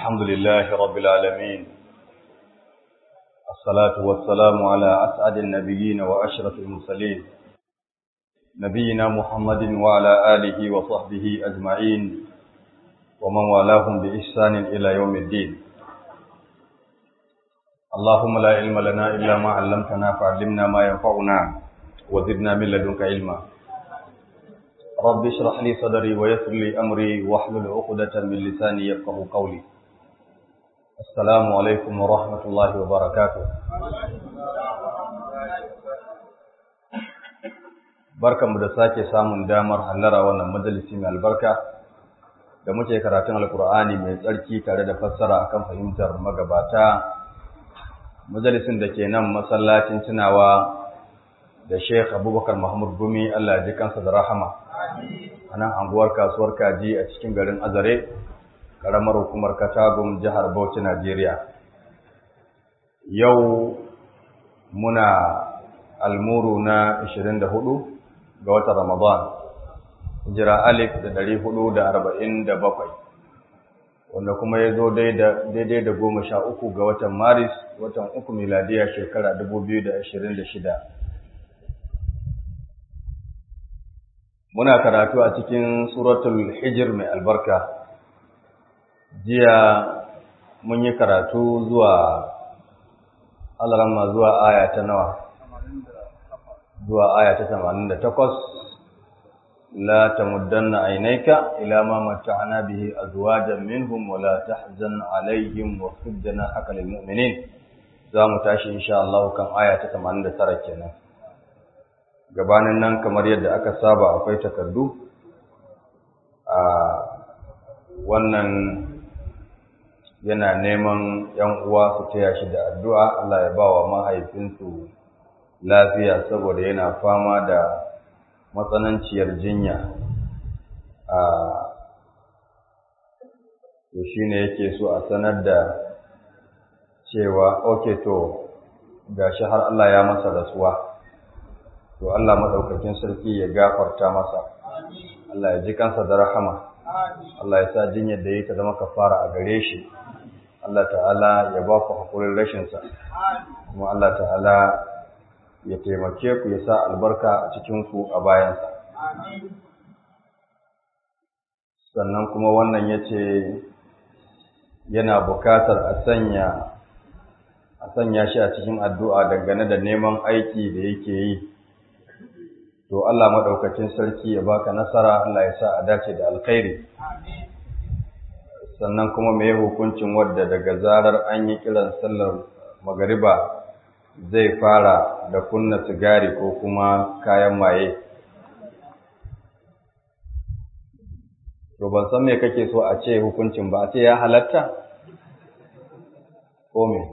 الحمد لله رب العالمين الصلاة والسلام على أسعد النبيين وأشرف المرسلين نبينا محمد وعلى آله وصحبه أجمعين ومن والاهم بإحسان إلى يوم الدين اللهم لا علم لنا إلا ما علمتنا فعلمنا ما ينفعنا وزدنا من لدنك علما رب اشرح لي صدري ويسر لي أمري واحلل عقدة من لساني يفقه قولي السلام عليكم ورحمة الله وبركاته barkanmu da sake samun damar hallara wannan majalisi mai albarka da muke karatun alkur'ani mai tsarki tare da fassara akan fahimtar magabata majalisin da ke nan masallacin tunawa da Sheikh Abubakar Mahmud Gumi Allah ji kansa da rahama a nan anguwar kasuwar kaji a cikin garin Azare karamar hukumar Katagum jihar Bauchi Najeriya yau muna almuru na 24 ga watan Ramadan jira alif da 447 wanda kuma ya zo daidai da goma sha uku ga watan Maris watan uku miladiya shekara 2026 muna karatu a cikin suratul hijir mai albarka jiya mun yi karatu zuwa alarama zuwa aya ta nawa zuwa aya ta 88 لا تمدن عينيك إلى ما متعنا به أزواجا منهم ولا تحزن عليهم واخفض جناحك للمؤمنين zamu tashi insha Allah kan aya ta 89 kenan gabanin nan kamar yadda aka saba akwai takardu a wannan yana neman yan uwa su taya shi da addu'a Allah ya ba wa mahaifinsu lafiya saboda yana fama da matsananciyar jinya a to shine yake so a sanar da cewa okay to gashi har Allah ya masa rasuwa to Allah madaukakin sarki ya gafarta masa Allah ya ji kansa da rahama Allah ya sa jinyar da yake zama kafara a gare shi Allah ta'ala ya ba ku hakurin rashin sa kuma Allah ta'ala ya taimake ku ya sa albarka a cikinku a bayansa. Sannan kuma wannan ya ce yana bukatar a sanya a sanya shi a cikin addu'a dangane da neman aiki da yake yi. To Allah maɗaukacin sarki ya baka nasara Allah ya sa a dace da alkhairi. Sannan kuma mai hukuncin wadda daga zarar an yi kiran sallar magariba zai fara da kunna sigari ko kuma kayan maye. To ban san me kake so a ce hukuncin ba, a ce ya halatta? Ko me?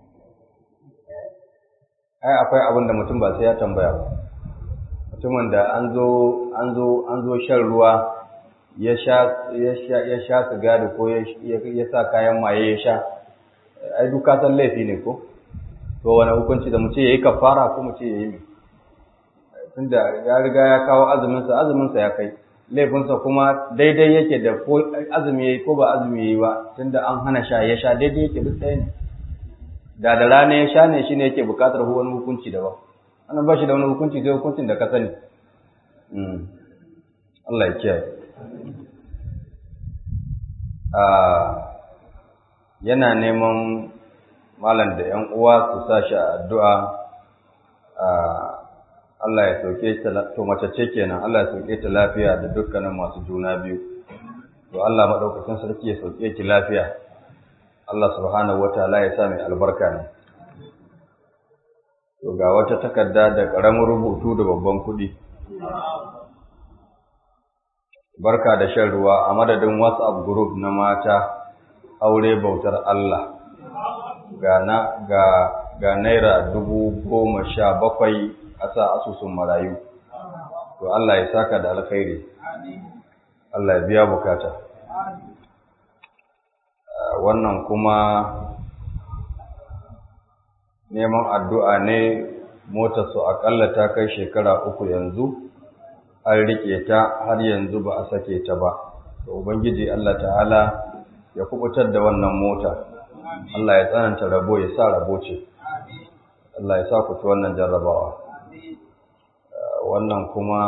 Ai, akwai abin da mutum ba sai ya tambaya ba. Mutumin da an zo, an zo, an zo shan ruwa ya sha, ya sha, ya sha sigari ko ya sa kayan maye ya sha, ai duka san laifi ne ko? to wani hukunci da mu ce yayi kafara ko mu ce yayi tunda ya riga ya kawo azumin sa azumin sa ya kai laifin sa kuma daidai yake da ko azumi yayi ko ba azumi yayi ba tunda an hana sha ya sha daidai yake duk ɗaya ne da da rana ya sha ne shine yake buƙatar wani hukunci daban ana ba shi da wani hukunci sai hukuncin da ka sani Allah ya kiyaye yana neman malam da ‘yan uwa su sa shi a addu'a Allah ya sauke ta to mace ce kenan Allah ya sauke ta lafiya da dukkanin masu juna biyu to Allah maɗaukacin sarki ya sauke ki lafiya Allah subhanahu wa ta'ala ya sa mai albarka ne to ga wata takarda da ƙaramin rubutu da babban kuɗi barka da shan ruwa a madadin WhatsApp group na mata aure bautar Allah ga na ga ga naira dubu goma sha bakwai a sa asusun marayu to Allah ya saka da alkhairi Allah ya biya bukata wannan kuma neman addu'a ne motarsu akalla ta kai shekara uku yanzu an riƙe ta har yanzu ba a sake ta ba to ubangiji Allah ta'ala ya kubutar da wannan mota Allah ya tsananta rabo ya sa rabo ce Allah ya sa ku ci wannan jarrabawa wannan kuma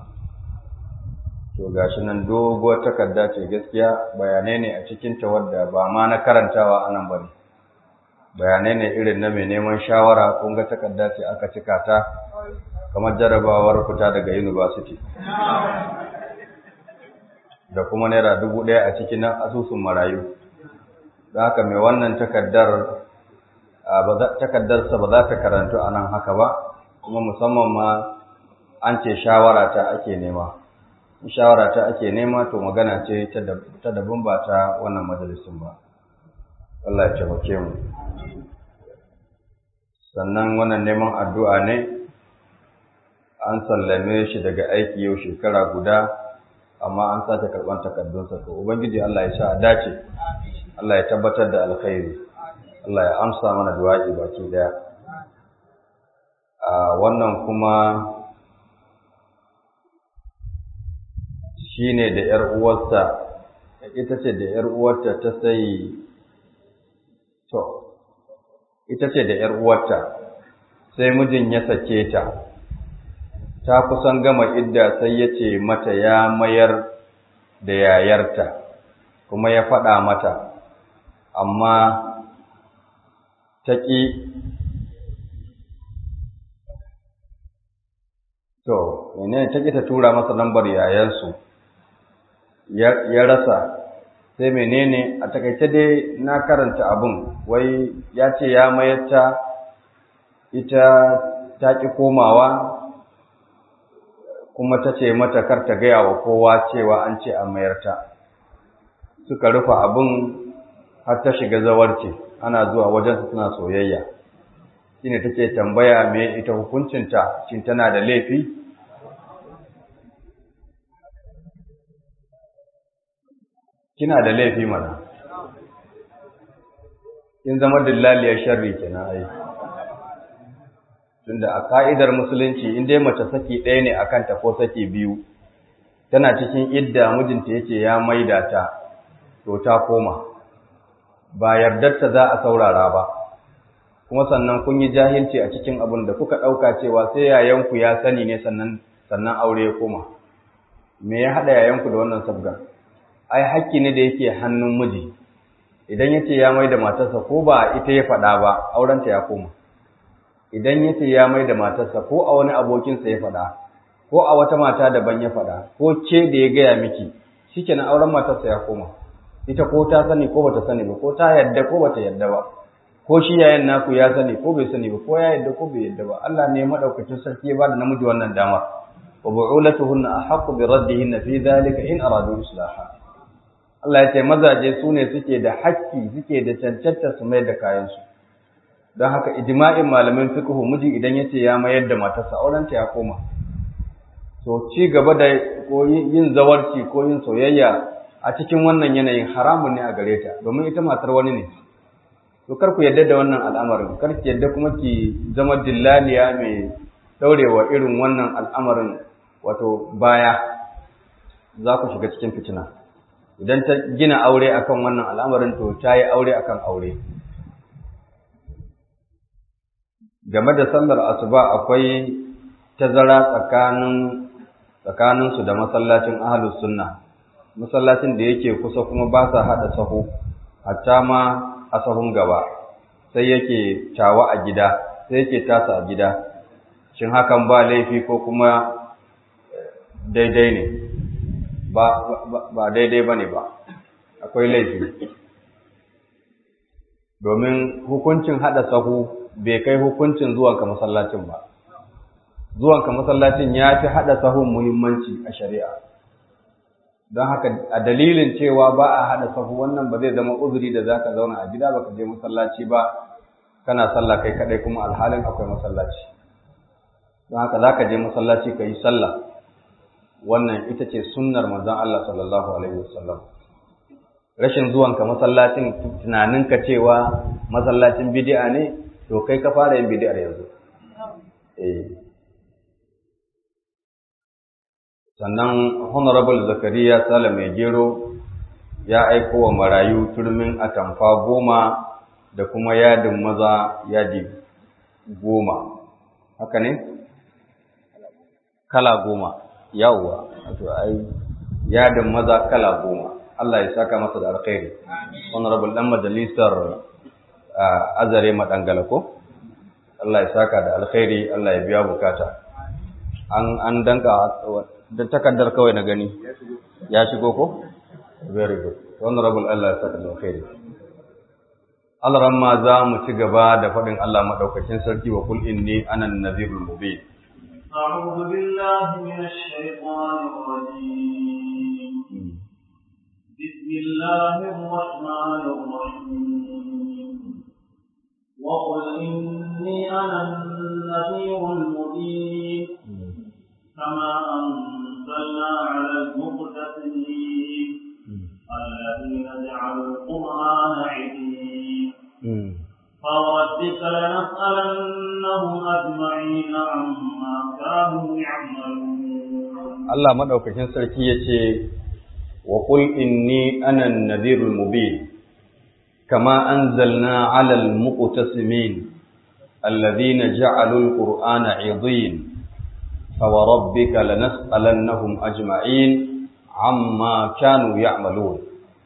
to gashi nan doguwar takarda ce gaskiya bayanai ne a cikin ta wadda ba ma na karantawa anan bane bayanai ne irin na mai neman shawara kun ga takarda ce aka cika ta kamar jarrabawar fita daga university da kuma naira dubu ɗaya a cikin asusun marayu da haka mai wannan takardar takardarsa ba za ta karantu a nan haka ba kuma musamman ma an ce shawara ta ake nema shawara ta ake nema to magana ce ta daban ba ta wannan majalisun ba Allah ya taimake mu sannan wannan neman addu'a ne an sallame shi daga aiki yau shekara guda amma an sace karɓar takardunsa to ubangiji Allah ya sa a dace Allah ya tabbatar da alkhairi Allah ya amsa mana du'a'i baki daya a wannan kuma shine da ‘yar uwarsa, ita ce da ‘yar uwarta ta sai, to, ita ce da ‘yar uwarta, sai mijin ya sake ta, ta kusan gama idda sai ya ce mata ya mayar da yayarta, kuma ya faɗa mata, amma ta ƙi To, mene ta ƙi ta tura masa lambar yayansu, ya rasa, sai menene a takaice dai na karanta abin, wai ya ce ya mayarta ita ta ƙi komawa, kuma ta ce mata kar ta gaya wa kowa cewa an ce a mayarta. Suka rufe abin har ta shiga zawarci, ana zuwa wajensu suna soyayya. Shine take tambaya me ita hukuncinta, shin tana da laifi? kina da laifi mana kin zama dillaliyar sharri kenan ai tunda a ka'idar musulunci in dai mace saki ɗaya ne akan ta ko saki biyu tana cikin idda mijinta yace ya maida ta to ta koma ba yardarta za a saurara ba kuma sannan kun yi jahilci a cikin abin da kuka ɗauka cewa sai yayanku ya sani ne sannan sannan aure ya koma me ya haɗa yayanku da wannan sabgar ai hakki ne da yake hannun miji idan yace ya mai da matarsa ko ba ita ya faɗa ba aurenta ya koma idan yace ya mai da matarsa ko a wani abokinsa ya faɗa ko a wata mata daban ya faɗa ko ke da ya gaya miki shikenan auren matarsa ya koma ita ko ta sani ko bata sani ba ko ta yadda ko bata yadda ba ko shi yayin naku ya sani ko bai sani ba ko ya yadda ko bai yadda ba Allah ne madaukakin sarki ya bada namiji wannan dama wa bu'ulatuhunna ahaqqu bi raddihinna fi dhalika in aradu islaha Allah ya ce mazaje su ne suke da hakki suke da cancanta su mai da kayansu don haka ijma'in malamin fiqhu miji idan ya ce ya mayar da matarsa aurenta ya koma to ci gaba da ko yin zawarci ko yin soyayya a cikin wannan yanayin haramun ne a gare ta domin ita matar wani ne to kar ku yadda da wannan al'amarin kar ki yadda kuma ki zama dillaliya mai daurewa irin wannan al'amarin wato baya za ku shiga cikin fitina idan ta gina aure akan wannan al'amarin to ta yi aure akan aure game da sallar asuba akwai tazara tsakanin tsakaninsu da masallacin ahlus sunna masallacin da yake kusa kuma ba sa haɗa sahu hatta ma a sahun gaba sai yake tawa a gida sai yake tasa a gida shin hakan ba laifi ko kuma daidai ne ba daidai ba ne ba akwai laifi domin hukuncin haɗa sahu bai kai hukuncin zuwanka masallacin ba zuwanka masallacin ya fi haɗa sahun muhimmanci a shari'a don haka a dalilin cewa ba a haɗa sahu wannan ba zai zama uzuri da za ka zauna a gida ba ka je masallaci ba kana sallah kai kaɗai kuma alhalin akwai masallaci don haka za ka je masallaci ka yi sallah wannan ita ce sunnar manzon Allah sallallahu alaihi wasallam rashin zuwanka masallacin tunaninka cewa masallacin bid'a ne to kai ka fara yin bid'ar yanzu eh sannan honorable zakariya sale mai gero ya aiko wa marayu turmin atamfa goma da kuma yadin maza yadi goma haka ne kala goma yawwa wato ai yadin maza kala goma Allah ya saka masa da alkhairi honorable dan majalisar azare madangala ko Allah ya saka da alkhairi Allah ya biya bukata an an danka da takaddar kawai na gani ya shigo ko very good honorable Allah ya saka da alkhairi Allah ramma za mu ci gaba da faɗin Allah madaukakin sarki wa kul inni anan nazirul mubin أعوذ بالله من الشيطان الرجيم بسم الله الرحمن الرحيم وقل إني أنا النذير المبين كما أنزلنا على المقتسمين الذين جعلوا القرآن عظيم فوربك لنسألنهم أجمعين عما كانوا يعملون الله مدوكاكين سركي يتي وقل إني أنا النذير المبين كما أنزلنا على المقتسمين الذين جعلوا القرآن عظيم فوربك لنسألنهم أجمعين عما كانوا يعملون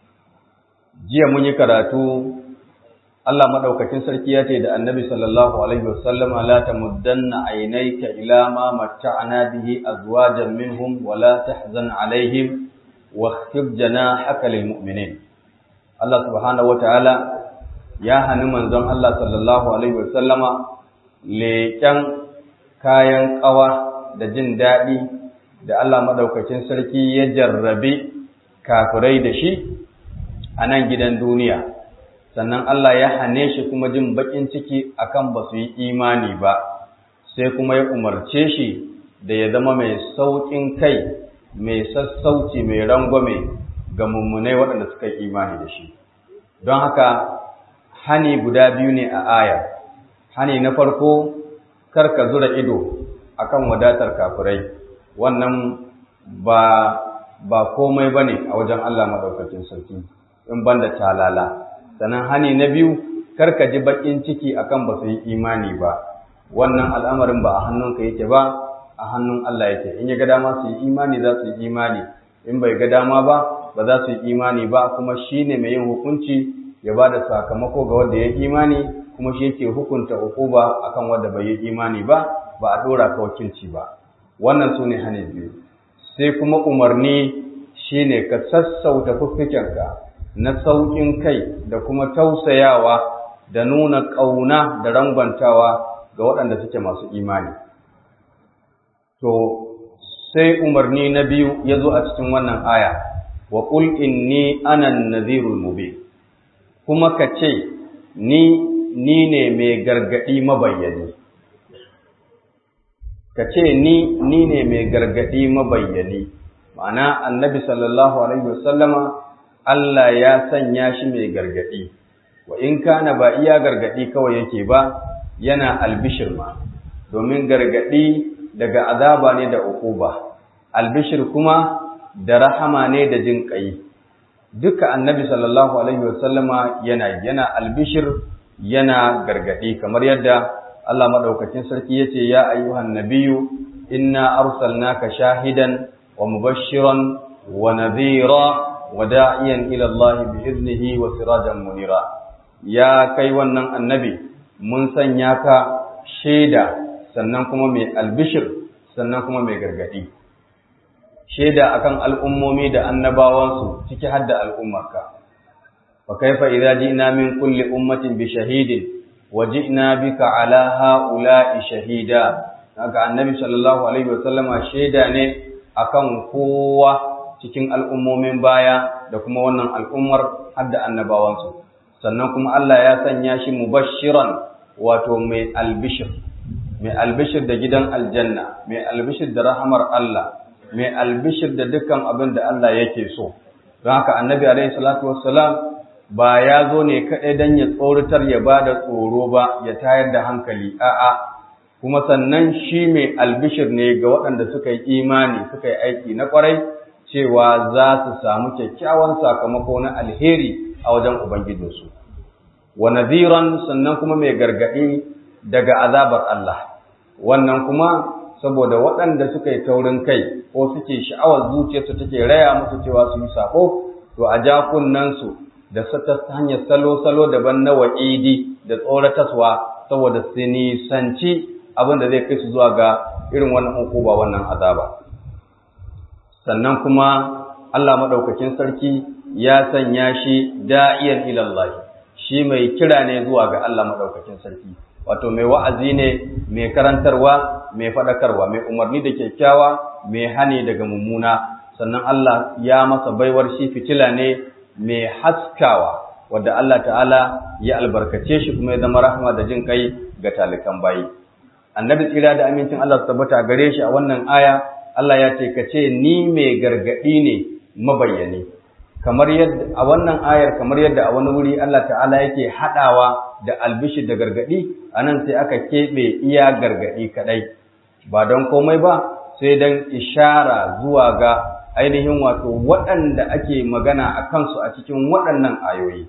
jiya mun yi karatu Allah madaukakin sarki ya ce da Annabi sallallahu alaihi wasallama la tamuddanna aynayka ila ma matta'na bihi azwajan minhum wa la tahzan alaihim واخفض جناحك للمؤمنين Allah subhanahu wataala ya hani manzon Allah sallallahu alaihi wasallama leƙen kayan ƙawa da jin daɗi da Allah madaukakin sarki ya jarrabe kafirai da shi a nan gidan duniya sannan Allah ya hane shi kuma jin baƙin ciki akan ba su yi imani ba sai kuma ya umarce shi da ya zama mai sauƙin kai mai sassauci mai rangwame ga mummunai waɗanda suka yi imani da shi don haka hani guda biyu ne a aya hani na farko kar ka zura ido akan wadatar kafirai wannan ba ba komai bane a wajen Allah madaukakin sarki in banda talala sannan hani na biyu kar ka ji bakin ciki akan ba su yi imani ba wannan al'amarin ba a hannunka yake ba a hannun Allah yake in ya ga dama su yi imani za su yi imani in bai ga dama ba ba za su yi imani ba kuma shi ne mai yin hukunci ya ba da sakamako ga wanda ya yi imani kuma shi yake hukunta ukuba akan wanda bai yi imani ba ba a dora ka wakilci ba wannan su ne hane biyu sai kuma umarni shi ne ka sassauta fuffikenka na sauƙin kai da kuma tausayawa da nuna ƙauna da rangwantawa ga waɗanda suke masu imani to sai umarni na biyu ya zo a cikin wannan aya wa qul inni ana nadhirul mubin kuma ka ce ni ni ne mai gargadi mabayyani ka ce ni ni ne mai gargadi mabayyani ma'ana annabi sallallahu alaihi wasallama Allah ya sanya shi mai gargadi wa in kana ba iya gargadi kawai yake ba yana albishir ma domin gargadi daga azaba ne da uquba albishir kuma da rahama ne da jin ƙai duka annabi sallallahu alaihi wasallama yana yana albishir yana gargadi kamar yadda Allah madaukakin sarki yace ya ayyuhan nabiyyu inna arsalnaka shahidan wa mubashiran wa nadhira wa da'iyan ila Allah bi iznihi wa sirajan munira ya kai wannan annabi mun sanya ka shaida sannan kuma mai albishir sannan kuma mai gargadi shaida akan al'ummomi da annabawansu ciki har da al'ummarka fa kaifa idza ji'na min kulli ummatin bi shahidin wa ji'na bika ala ha'ula'i shahida haka annabi sallallahu alaihi wasallama shaida ne akan kowa cikin al'ummomin baya da kuma wannan al'ummar har da annabawansu sannan kuma Allah ya sanya shi mubashiran wato mai albishir mai albishir da gidan aljanna mai albishir da rahamar Allah mai albishir da dukkan abin da Allah yake so don haka annabi alaihi salatu wassalam ba ya zo ne kaɗai don ya tsoratar ya ba da tsoro ba ya tayar da hankali a'a kuma sannan shi mai albishir ne ga waɗanda suka yi imani suka yi aiki na ƙwarai cewa za su samu kyakkyawan sakamako na alheri a wajen ubangijinsu wa nadhiran sannan kuma mai gargadi daga azabar Allah wannan kuma saboda waɗanda suka yi taurin kai ko suke sha'awar zuciyarsu take raya musu cewa su yi sako to a ja su da ta hanyar salo-salo daban na wa'idi da tsorataswa saboda su nisanci abin da zai kai su zuwa ga irin wannan hukuma wannan azaba sannan kuma Allah maɗaukakin sarki ya sanya shi da'iyan ilallahi shi mai kira ne zuwa ga Allah maɗaukakin sarki wato mai wa'azi ne mai karantarwa mai faɗakarwa mai umarni da kyakkyawa mai hani daga mummuna sannan Allah ya masa baiwar shi fitila ne mai haskawa wadda Allah ta'ala ya albarkace shi kuma ya zama rahama da jin kai ga talikan bayi annabi tsira da amincin Allah su tabbata gare shi a wannan aya Allah ya ce ka ce ni mai gargaɗi ne mabayyane kamar yadda a wannan ayar kamar yadda a wani wuri Allah ta'ala yake haɗawa da albishir da gargaɗi a nan sai aka keɓe iya gargaɗi kaɗai ba don komai ba sai don ishara zuwa ga ainihin wato waɗanda ake magana a kansu a cikin waɗannan ayoyi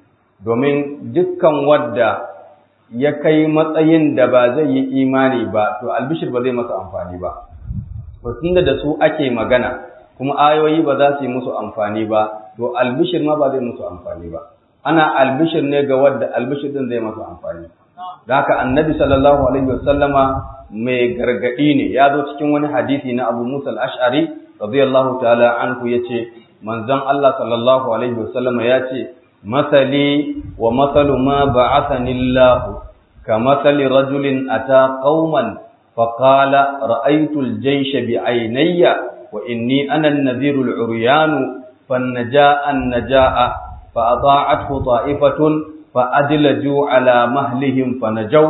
domin dukkan wadda ya kai matsayin da ba zai yi imani ba to albishir ba zai masa amfani ba tunda da su ake magana kuma ayoyi ba za su yi musu amfani ba to albishir ma ba zai musu amfani ba ana albishir ne ga wadda albishir din zai masa amfani da haka annabi sallallahu alaihi wasallama mai gargadi ne ya zo cikin wani hadisi na Abu Musa al-Ash'ari radiyallahu ta'ala anhu yace manzon Allah sallallahu alaihi wasallama yace masali wa masalu ma ba'athani Allah كمثل رجل أتى قوما فقال رأيت الجيش بعيني وإني أنا النذير العريان فالنجاء النجاء فأطاعته طائفة فأدلجوا على مهلهم فنجوا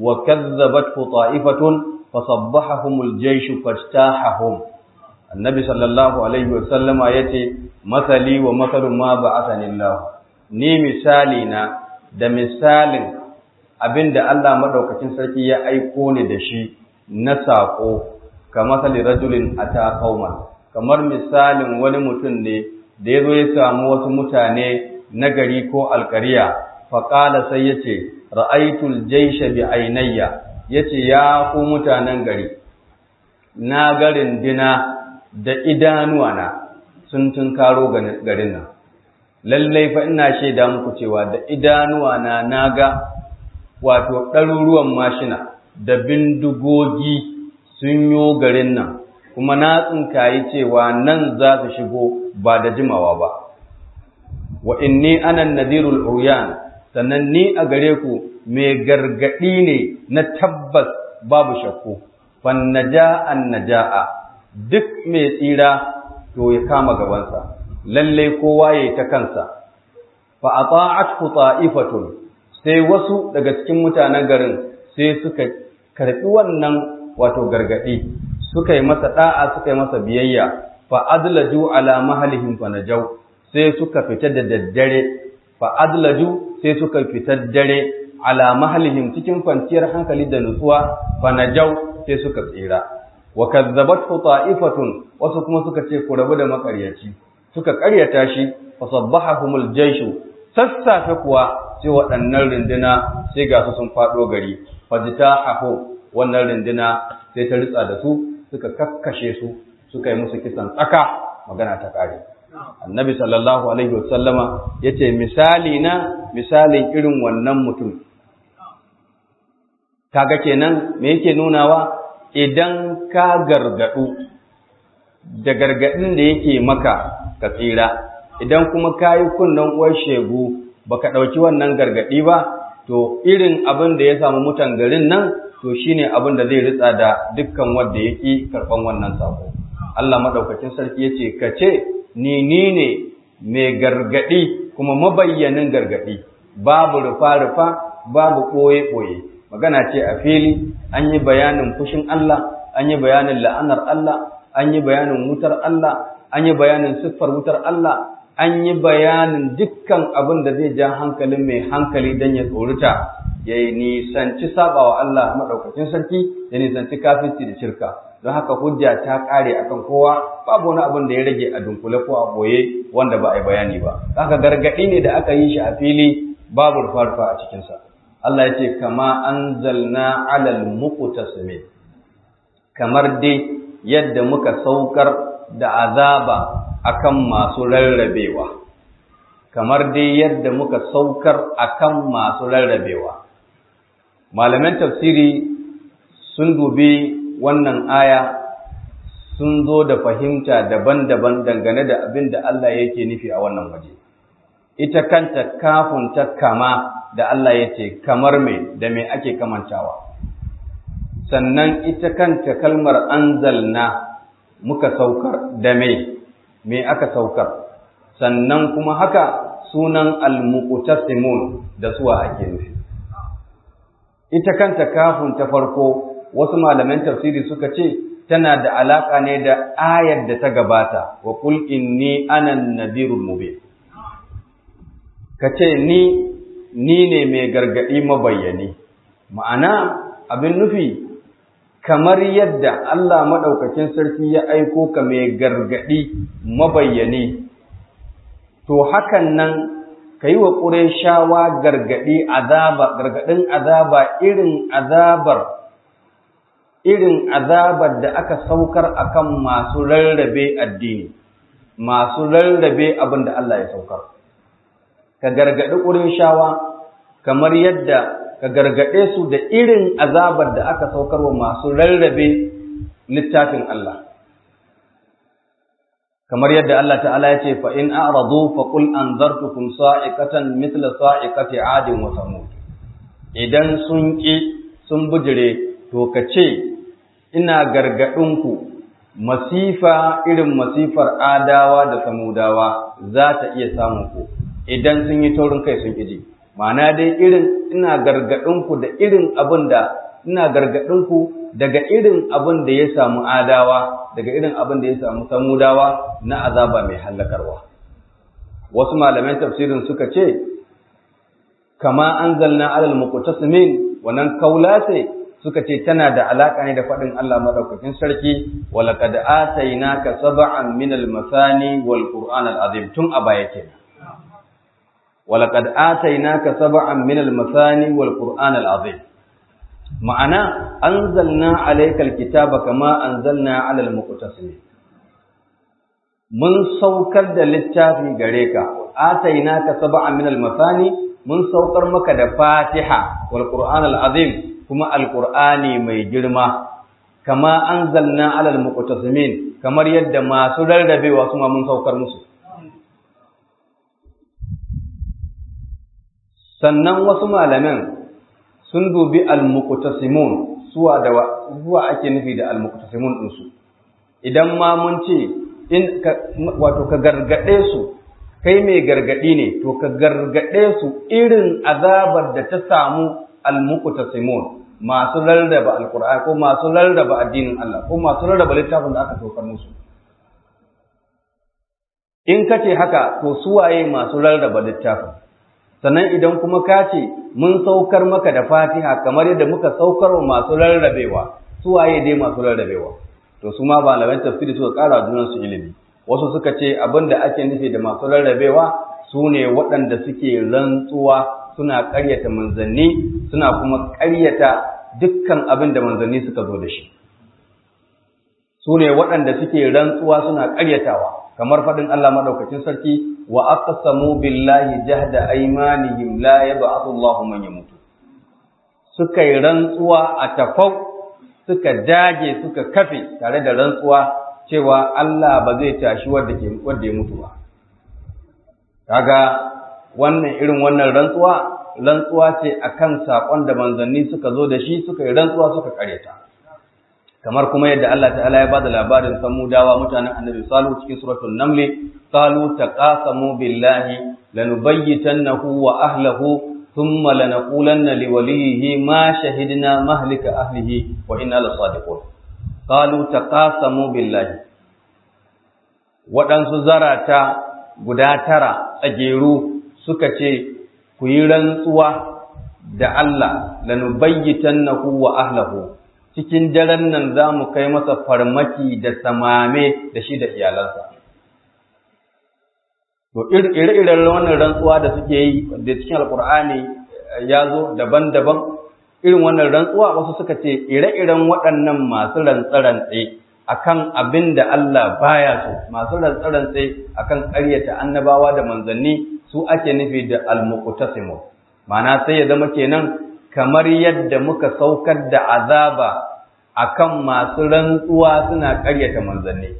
وكذبته طائفة فصبحهم الجيش فاجتاحهم النبي صلى الله عليه وسلم يتي مثلي ومثل ما بعثني الله ni misalina da misalin abin da Allah maɗaukacin sarki ya aiko ni da shi na saƙo ka masali rajulin a ta kamar misalin wani mutum ne da ya zo ya samu wasu mutane na gari ko alkariya faƙala sai ya ce ra'aitul jaisha bi ainayya ya ce ya ku mutanen gari na garin dina da idanuwana sun tunkaro garin nan lallai fa ina shaida muku cewa da idanuwana na ga wato ɗaruruwan mashina da bindigogi sun yo garin nan kuma na tsinkayi cewa nan za su shigo ba da jimawa ba wa inni ana nadirul uryan sannan ni a gare ku mai gargaɗi ne na tabbas babu shakku fan naja an naja'a duk mai tsira to ya kama gabansa lalle kowa yayi ta kansa fa ata'athu ta'ifatun sai wasu daga cikin mutanen garin sai suka karɓi wannan wato gargaɗi suka yi masa ɗa'a suka yi masa biyayya fa adlaju ala mahalihim fa najau sai suka fita da daddare fa adlaju sai suka fita dare ala mahalihim cikin kwanciyar hankali da nutsuwa fa najau sai suka tsira wa kazzabathu ta'ifatun wasu kuma suka ce ku rabu da makaryaci suka karyata shi fa sabbahahumul jayshu sassafe kuwa sai waɗannan runduna sai ga su sun faɗo gari fajita haho wannan runduna sai ta ritsa da su suka kakkashe su suka yi musu kisan tsaka magana ta ƙare annabi sallallahu alaihi wasallama ya ce misali na misalin irin wannan mutum kaga kenan me yake nunawa idan ka gargaɗu da gargaɗin da yake maka ka tsira idan kuma ka yi kunnen uwar shegu baka ɗauki wannan gargaɗi ba to irin abin da ya samu mutan garin nan to shine abin da zai ritsa da dukkan wanda yake karɓan wannan sako Allah madaukakin sarki yace ka ce ni ni ne mai gargaɗi kuma mabayyanin gargaɗi babu rufa rufa babu ɓoye ɓoye magana ce a fili an yi bayanin fushin Allah an yi bayanin la'anar Allah an yi bayanin wutar Allah an yi bayanin siffar wutar Allah an yi bayanin dukkan abin da zai ja hankalin mai hankali don ya tsorita ya nisanci sabawa Allah maɗaukacin sarki ya nisanci kafirci da shirka don haka hujja ta kare akan kowa babu wani abin da ya rage a dunkule ko a boye wanda ba a yi bayani ba haka gargadi ne da aka yi shi a fili babu rufa a cikinsa Allah ya ce kama anzalna alal muqtasimin kamar dai yadda muka saukar da azaba akan masu rarrabewa kamar dai yadda muka saukar akan masu rarrabewa malaman tafsiri sun dubi wannan aya sun zo da fahimta daban-daban dangane da abin da Allah yake nufi a wannan waje ita kanta kafin ta kama da Allah ya ce kamar me da me ake kamantawa sannan ita kanta kalmar anzalna muka saukar da me me aka saukar sannan kuma haka sunan almuqtasimun da suwa ake nufi ita kanta kafin ta farko wasu malaman tafsiri suka ce tana da alaka ne da ayar da ta gabata wa qul inni ana nadirul mubin kace ni ni ne mai gargadi mabayyani ma'ana abin nufi kamar yadda Allah madaukakin sarki ya aiko ka mai gargadi mabayyani to hakan nan ka yi wa ƙureshawa gargaɗi azaba gargaɗin azaba irin azabar irin azabar da aka saukar akan masu rarrabe addini masu rarrabe abin da Allah ya saukar ka gargaɗi ƙureshawa kamar yadda ka gargaɗe su da irin azabar da aka saukar wa masu rarrabe littafin Allah kamar yadda Allah ta'ala ya ce fa in a'radu fa qul anzartukum sa'iqatan mithla sa'iqati 'adin wa samud idan sun ki sun bujire to ka ce ina gargadin ku masifa irin masifar adawa da samudawa za ta iya samun ku idan sun yi taurin kai sun kiji ma'ana dai irin ina gargadin ku da irin abin da ina gargadin ku daga irin abin da ya samu adawa daga irin abin da ya samu samudawa na azaba mai hallakarwa wasu malaman tafsirin suka ce kama anzalna alal muqtasimin wannan kaula ce suka ce tana da alaka ne da faɗin Allah madaukakin sarki walaqad atainaka sab'an min al-masani wal qur'an al-azim tun a baya kenan walaqad atainaka sab'an min al-masani wal qur'an al-azim ma'ana anzalna alaykal kitaba kama anzalna alal muqtasimin mun saukar da littafi gare ka atainaka sab'an min al-masani mun saukar maka da fatiha wal qur'an al-azim kuma al-qur'ani mai girma kama anzalna alal muqtasimin kamar yadda masu rarrabewa su ma mun saukar musu sannan wasu malaman sun dubi al-muqtasimun suwa da zuwa ake nufi da al-muqtasimun din su idan ma mun ce in wato ka gargade su kai mai gargadi ne to ka gargade su irin azabar da ta samu al-muqtasimun masu rarraba alqur'ani ko masu rarraba addinin Allah ko masu rarraba littafin da aka saukar musu in kace haka to suwaye masu rarraba littafin sannan idan kuma ka ce mun saukar maka da fatiha kamar yadda muka saukar wa masu rarrabewa su waye dai masu rarrabewa to su ma malaman tafsiri suka ƙara junan su ilimi wasu suka ce abin da ake nufi da masu rarrabewa su ne waɗanda suke rantsuwa suna ƙaryata manzanni suna kuma ƙaryata dukkan abin da manzanni suka zo da shi su ne waɗanda suke rantsuwa suna ƙaryatawa kamar faɗin Allah maɗaukacin sarki wa aqsamu billahi jahda aymanihim la yab'athu Allahu man yamutu suka yi rantsuwa a tafau suka dage suka kafe tare da rantsuwa cewa Allah ba zai tashi wanda ke wanda ya mutu ba kaga wannan irin wannan rantsuwa rantsuwa ce akan sakon da manzanni suka zo da shi suka yi rantsuwa suka kareta kamar kuma yadda Allah ta'ala ya bada labarin samudawa mutanen annabi salu cikin suratul naml qalu taqasamu billahi lanubayyitannahu wa ahlihi thumma lanaqulanna liwalihi ma shahidna mahlika ahlihi wa inna lasadiqun qalu taqasamu billahi waɗansu zarata guda tara tsageru suka ce ku yi rantsuwa da Allah lanubayyitannahu wa ahlihi cikin daren nan za mu kai masa farmaki da samame da shi da iyalansa to ire-iren wannan rantsuwa da suke yi da cikin alkur'ani ya zo daban-daban irin wannan rantsuwa wasu suka ce ire-iren waɗannan masu rantsarantse akan abin da Allah baya so masu rantsarantse akan ƙaryata annabawa da manzanni su ake nufi da almuqtasimu ma'ana sai ya zama kenan kamar yadda muka saukar da azaba akan masu rantsuwa suna ƙaryata manzanni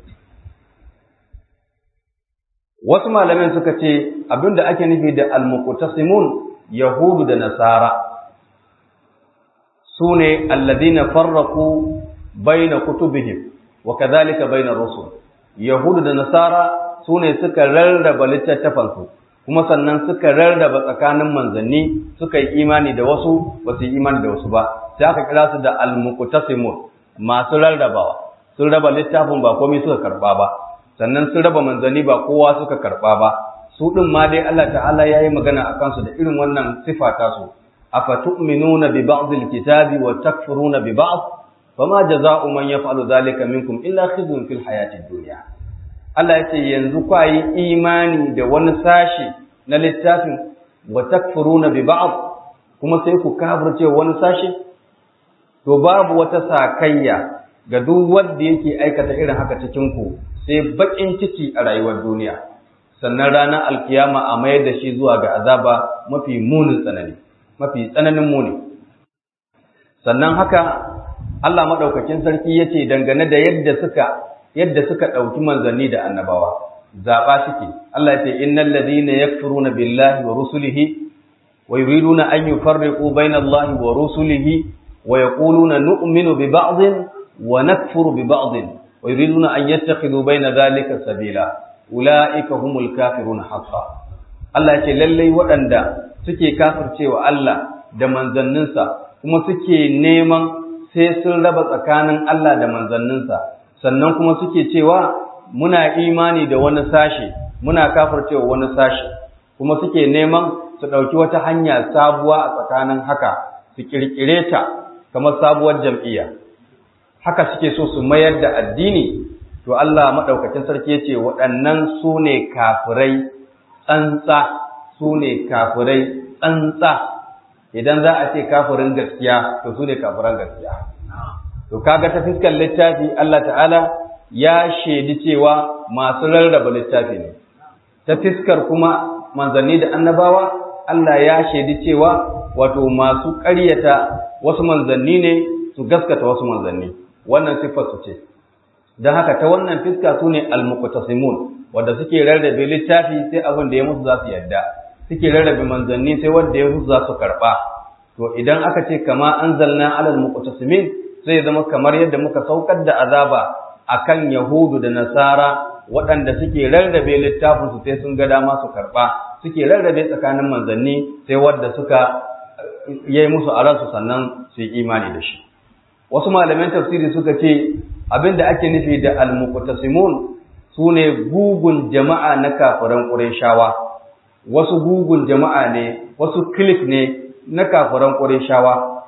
wasu malamin suka ce abinda ake nufi da almuqtasimun yahudu da nasara sune alladhina farraqu baina kutubihim wa kadhalika baina rusul yahudu da nasara sune suka rarraba littattafansu kuma sannan suka rarraba tsakanin manzanni suka yi imani da wasu ba su yi imani da wasu ba sai aka kira su da almuqtasimun masu rarrabawa sun raba littafin ba komai suka karba ba sannan sun raba manzanni ba kowa suka karba ba su din ma dai Allah ta'ala yayi magana akan su da irin wannan sifa ta su afatu'minuna bi ba'd alkitabi wa takfuruna bi ba'd fama jazaa'u man yaf'alu dhalika minkum illa khizyun fil hayatid dunya Allah yace yanzu ku yi imani da wani sashi na littafin wa takfuruna bi ba'd kuma sai ku kafirce wani sashi to babu wata sakayya ga duk wanda yake aikata irin haka cikin ku sai bakin ciki a rayuwar duniya sannan ranar alkiyama a mayar da shi zuwa ga azaba mafi munin tsanani mafi tsananin muni sannan haka Allah madaukakin sarki yace dangane da yadda suka yadda suka dauki manzanni da annabawa zaba suke Allah yace innal ladina yakfuruna billahi wa rusulihi wa yuriduna an yufarriqu baina Allahi wa rusulihi wa yaquluna nu'minu bi ba'dhin wa nakfuru bi ba'dhin wa yuriduna an yattakhidhu baina dhalika sabila ulaika humul kafiruna haqqan Allah yace lallai waɗanda suke kafircewa Allah da manzanninsa kuma suke neman sai sun raba tsakanin Allah da manzanninsa sannan kuma suke cewa muna imani da wani sashe muna kafircewa wani sashe kuma suke neman su ɗauki wata hanya sabuwa a tsakanin haka su ƙirƙire ta kamar sabuwar jam'iyya haka suke so su mayar da addini to Allah maɗaukacin sarki ya ce waɗannan su ne kafirai tsantsa su ne kafirai tsantsa idan za a ce kafirin gaskiya to su ne kafiran gaskiya to kaga ta fiskar littafi Allah ta'ala ya shaidi cewa masu rarraba littafi ne ta fiskar kuma manzanni da annabawa Allah ya shaidi cewa wato masu ƙaryata wasu manzanni ne su gaskata wasu manzanni wannan siffar su ce don haka ta wannan fiska su ne almuqtasimun wanda suke rarrabe littafi sai abin da ya musu za su yadda suke rarrabe manzanni sai wanda ya musu za su karɓa to idan aka ce kama anzalna alal muqtasimin zai zama kamar yadda muka saukar da azaba akan yahudu da nasara waɗanda suke rarrabe littafin su sai sun ga dama su karɓa suke rarrabe tsakanin manzanni sai wanda suka yi musu a ransu sannan su yi imani da shi wasu malaman tafsiri suka ce abinda ake nufi da al-muqtasimun sune gugun jama'a na kafiran qurayshawa wasu gugun jama'a ne wasu clique ne na kafiran qurayshawa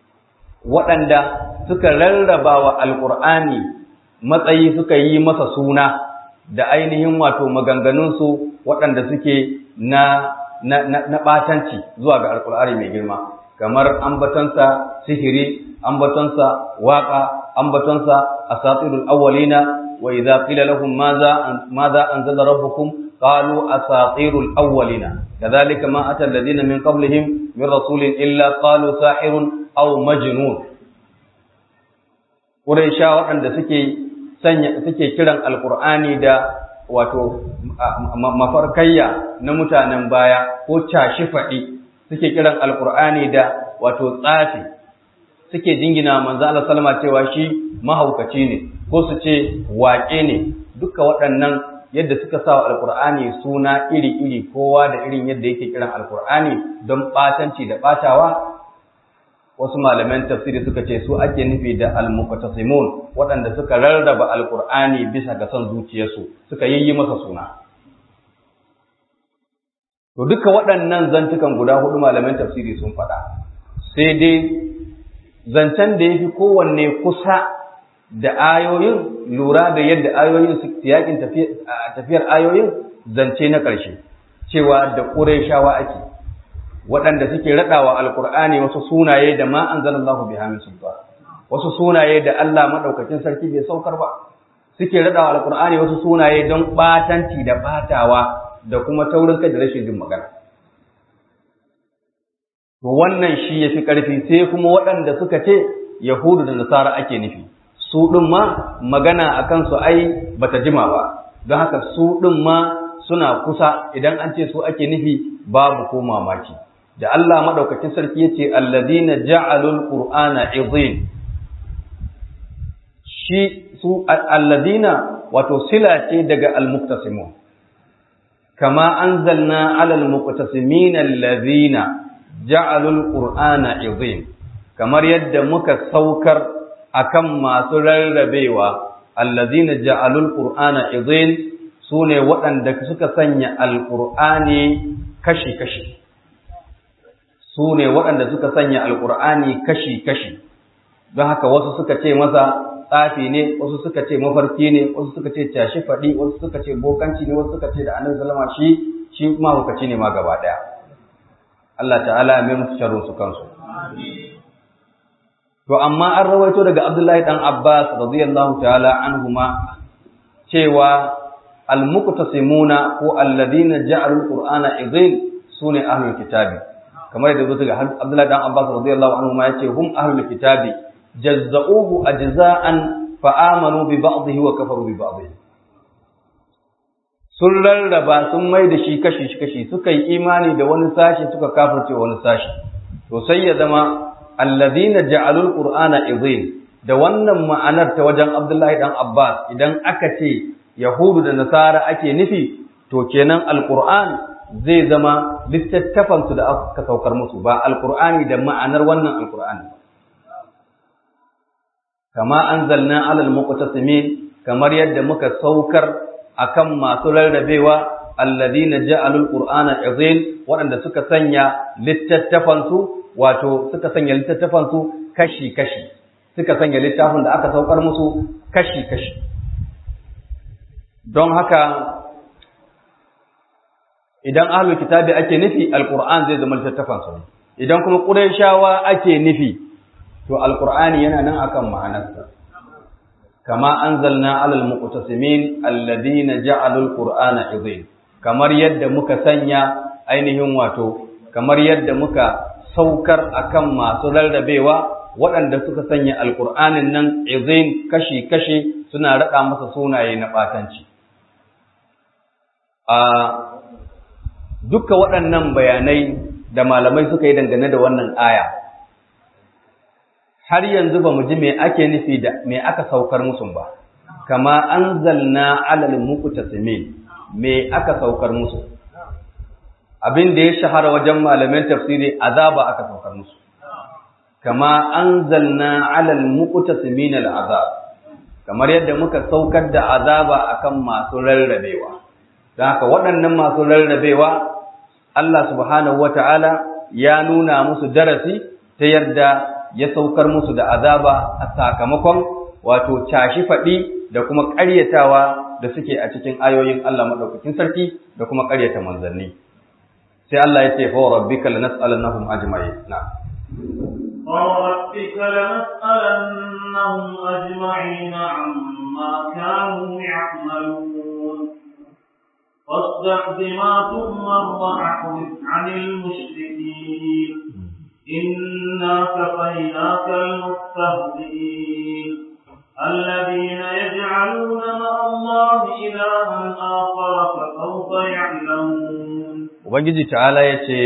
waɗanda suka rarraba wa alqur'ani matsayi suka yi masa suna da ainihin wato maganganunsu waɗanda suke na na na ɓatanci zuwa ga alqur'ani mai girma kamar ambatansa sihiri ambatonsa waka ambatonsa asatirul awwalina wa idza qila lahum madha madha anzala rabbukum qalu asatirul awwalina kadhalika ma ata alladhina min qablihim min rasulin illa qalu sahirun aw majnun quraisha waɗanda suke sanya suke kiran alqur'ani da wato mafarkayya na mutanen baya ko cashi faɗi suke kiran alqur'ani da wato tsafi suke jingina manzo Allah sallama cewa shi mahaukaci ne ko su ce waƙe ne duka waɗannan yadda suka sa alkur'ani suna iri-iri kowa da irin yadda yake kiran alkur'ani don ɓatanci da ɓatawa wasu malaman tafsiri suka ce su ake nufi da almuqtasimun waɗanda suka rarraba alkur'ani bisa ga son zuciyarsu suka yi masa suna to duka waɗannan zantukan guda hudu malaman tafsiri sun faɗa sai dai zancen da yafi kowanne kusa da ayoyin lura da yadda ayoyin su yakin tafiyar ayoyin zance na ƙarshe cewa da Qurayshawa ake waɗanda suke raɗawa alkur'ani wasu sunaye da ma anzalallahu biha min sultan wasu sunaye da Allah madaukakin sarki bai saukar ba suke raɗawa alkur'ani wasu sunaye don batanci da batawa da kuma taurin kai da rashin jin magana to wannan shi yafi ƙarfi sai kuma waɗanda suka ce yahudu da nasara ake nufi su ɗin ma magana akan su ai bata jima ba don haka su ɗin ma suna kusa idan an ce su ake nufi babu ko mamaki da Allah madaukakin sarki yace alladina ja'alul qur'ana idhin shi su alladina wato sila ce daga almuktasimun kama anzalna alal muqtasimin alladhina ja'alul qur'ana idhin kamar yadda muka saukar akan masu rarrabewa alladhina ja'alul qur'ana idhin sune waɗanda suka sanya alqur'ani kashi-kashi su ne waɗanda suka sanya alƙur'ani kashi-kashi don haka wasu suka ce masa tsafi ne wasu suka ce mafarki ne wasu suka ce tashi faɗi wasu suka ce bokanci ne wasu suka ce da annabi sallama shi shi mahaukaci ne ma gaba ɗaya Allah ta'ala ya mai musu sharrin su kansu to amma an rawaito daga Abdullahi dan Abbas radiyallahu ta'ala anhuma cewa al-muqtasimuna ko alladhina ja'alul qur'ana idhin sune ahlul kitabi kamar yadda zuwa ga Abdullahi dan Abbas radiyallahu anhu ma yace hum ahlul kitabi jazza'uhu ajza'an fa amanu bi ba'dihi wa kafaru bi ba'dihi sun rarraba sun mai da shi kashi kashi suka yi imani da wani sashi suka kafirce wani sashi to sai ya zama alladhina ja'alul qur'ana idhin da wannan ma'anar ta wajen Abdullahi dan Abbas idan aka ce Yahudu da Nasara ake nufi to kenan alquran zai zama littattafansu da aka saukar musu ba alkur'ani da ma'anar wannan alkur'ani kama anzalna alal muqtasimin kamar yadda muka saukar akan masu rarrabewa alladhina ja'alul qur'ana azin waɗanda suka sanya littattafansu wato suka sanya littattafansu kashi kashi suka sanya littafin da aka saukar musu kashi kashi don haka idan ahlul kitabi ake nufi alquran zai zama littattafan su idan kuma qurayshawa ake nufi to alqur'ani yana nan akan ma'anarsa kama anzalna alal muqtasimin alladhina ja'alul qur'ana idhin kamar yadda muka sanya ainihin wato kamar yadda muka saukar akan masu rarrabewa waɗanda suka sanya alqur'anin nan idhin kashi kashi suna rada masa sunaye na batanci a duka waɗannan bayanai da malamai suka yi dangane da wannan aya har yanzu ba mu ji me ake nufi da me aka saukar musu ba kama anzalna alal muqtasimin me aka saukar musu abin da ya shahara wajen malaman tafsiri azaba aka saukar musu kama anzalna alal muqtasimin al azab kamar yadda muka saukar da azaba akan masu rarrabewa don haka waɗannan masu rarrabewa Allah subhanahu wa ta'ala ya nuna musu darasi ta yadda ya saukar musu da azaba a sakamakon wato cashi faɗi da kuma ƙaryatawa da suke a cikin ayoyin Allah maɗaukakin sarki da kuma ƙaryata manzanni. Sai Allah ya ce, Fawa rabbika lanas'alannahum ajma'in. Na. فوربك لنسألنهم أجمعين عما كانوا يعملون واصدع بما تؤمر واعرض عن المشركين إنا كفيناك المستهزئين الذين يجعلون مع الله إلها آخر فسوف يعلمون وبنجي تعالى يتي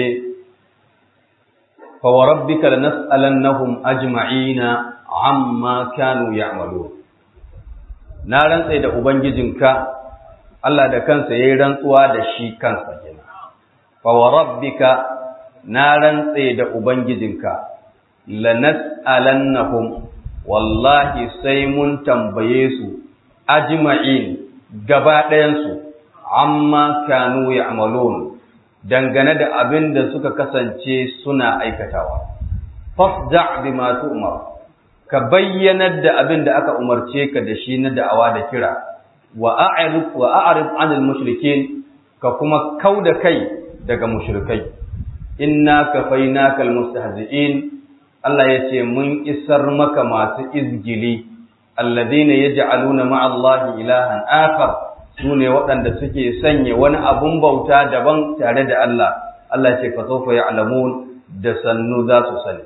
فوربك لنسألنهم أجمعين عما كانوا يعملون نارا سيد أبنجزنك Allah da kansa ya yi rantsuwa da shi kansa kenan. Fa wa rabbika na rantse da Ubangijinka, lanas'alannahum wallahi sai mun tambaye su ajma'in gaba ɗayansu amma kanu ya'malun dangane da abin da suka kasance suna aikatawa. fasda' bima tu'mar ka bayyanar da abin da aka umarce ka da shi na da'awa da kira wa a'rid wa a'rid 'anil mushrikeen ka kuma kauda kai daga mushrikai inna kafaynaka almustahzi'in Allah yace mun isar maka masu izgili alladhina yaj'aluna ma'allahi ilahan akhar sune waɗanda suke sanya wani abun bauta daban tare da Allah Allah yace fa sawfa ya'lamun da sannu za su sani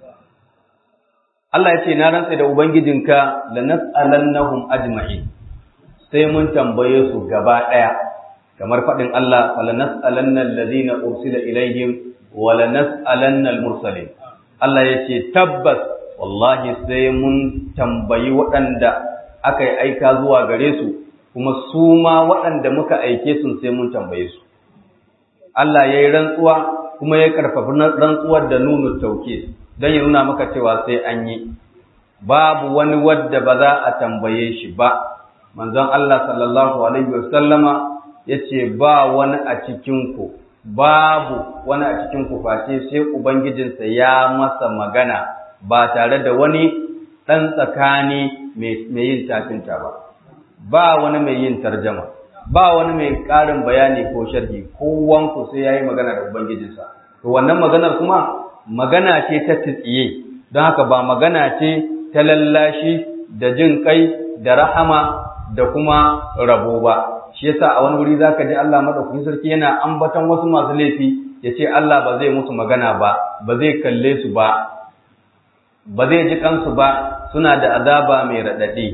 Allah yace na rantsa da ubangijinka lanas'alannahum ajma'in sai mun tambaye su gaba ɗaya kamar faɗin Allah wala nas'alanna alladhina ursila ilaihim wala nas'alanna al-mursalin Allah yace tabbas wallahi sai mun tambayi waɗanda aka yi aika zuwa gare su kuma su ma waɗanda muka aike su sai mun tambaye su Allah ya yi rantsuwa kuma ya karfafi rantsuwar da nunu tauke don ya nuna maka cewa sai an yi babu wani wadda ba za a tambaye shi ba manzon Allah sallallahu alaihi wasallama yace ba wani a cikin ku babu wani a cikin ku face sai ubangijinsa ya masa magana ba tare da wani dan tsakani mai yin tafinta ba ba wani mai yin tarjama ba wani mai ƙarin bayani ko sharhi kowanku sai yayi magana da ubangijinsa to wannan maganar kuma magana ce ta tsiye don haka ba magana ce ta lallashi da jin kai da rahama da kuma rabo ba shi yasa a wani wuri zaka ji Allah madaukakin sarki yana ambaton wasu masu laifi yace Allah ba zai musu magana ba ba zai kalle su ba ba zai ji kansu ba suna da azaba mai radadi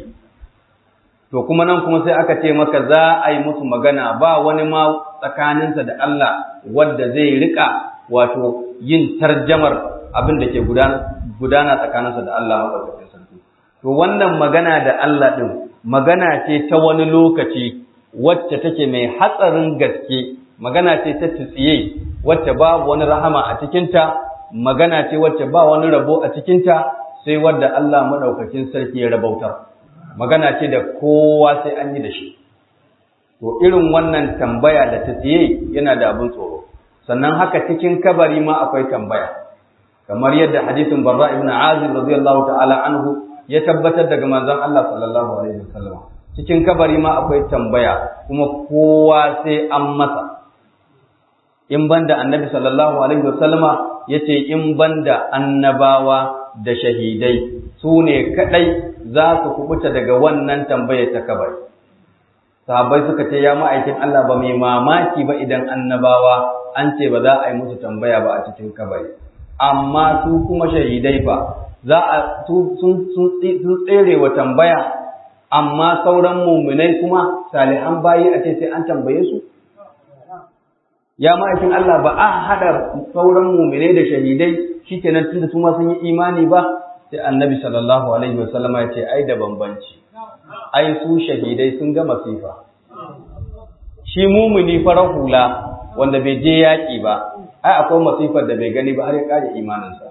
to kuma nan kuma sai aka ce maka za a yi musu magana ba wani ma tsakaninsa da Allah wanda zai rika wato yin tarjamar abin da ke gudana tsakaninsa da Allah madaukakin sarki to wannan magana da Allah din magana ce ta wani lokaci wacce take mai hatsarin gaske magana ce ta tsiye wacce babu wani rahama a cikinta magana ce wacce ba wani rabo a cikinta sai wadda Allah madaukakin sarki ya rabautar magana ce da kowa sai an yi da shi to irin wannan tambaya da ta tsiye yana da abin tsoro sannan haka cikin kabari ma akwai tambaya kamar yadda hadisin barra ibn azib radiyallahu ta'ala anhu ya tabbatar daga manzon Allah sallallahu alaihi wasallam cikin kabari ma akwai tambaya kuma kowa sai an masa in banda annabi sallallahu alaihi wasallama yace in banda annabawa da shahidai su ne kadai za su kubuta daga wannan tambayar ta kabari sahabbai suka ce ya ma'aikin Allah ba mai mamaki ba idan annabawa an ce ba za a yi musu tambaya ba a cikin kabari amma su kuma shahidai fa za a sun tsere wa tambaya amma sauran muminai kuma salihan bayi a ce sai an tambaye su ya ma'aikin Allah ba a haɗa sauran muminai da shahidai shikenan tunda su ma sun yi imani ba sai annabi sallallahu alaihi wasallama ya ce ai da bambanci ai su shahidai sun ga masifa shi mumuni farar hula wanda bai je yaƙi ba ai akwai masifar da bai gani ba har ya kare imaninsa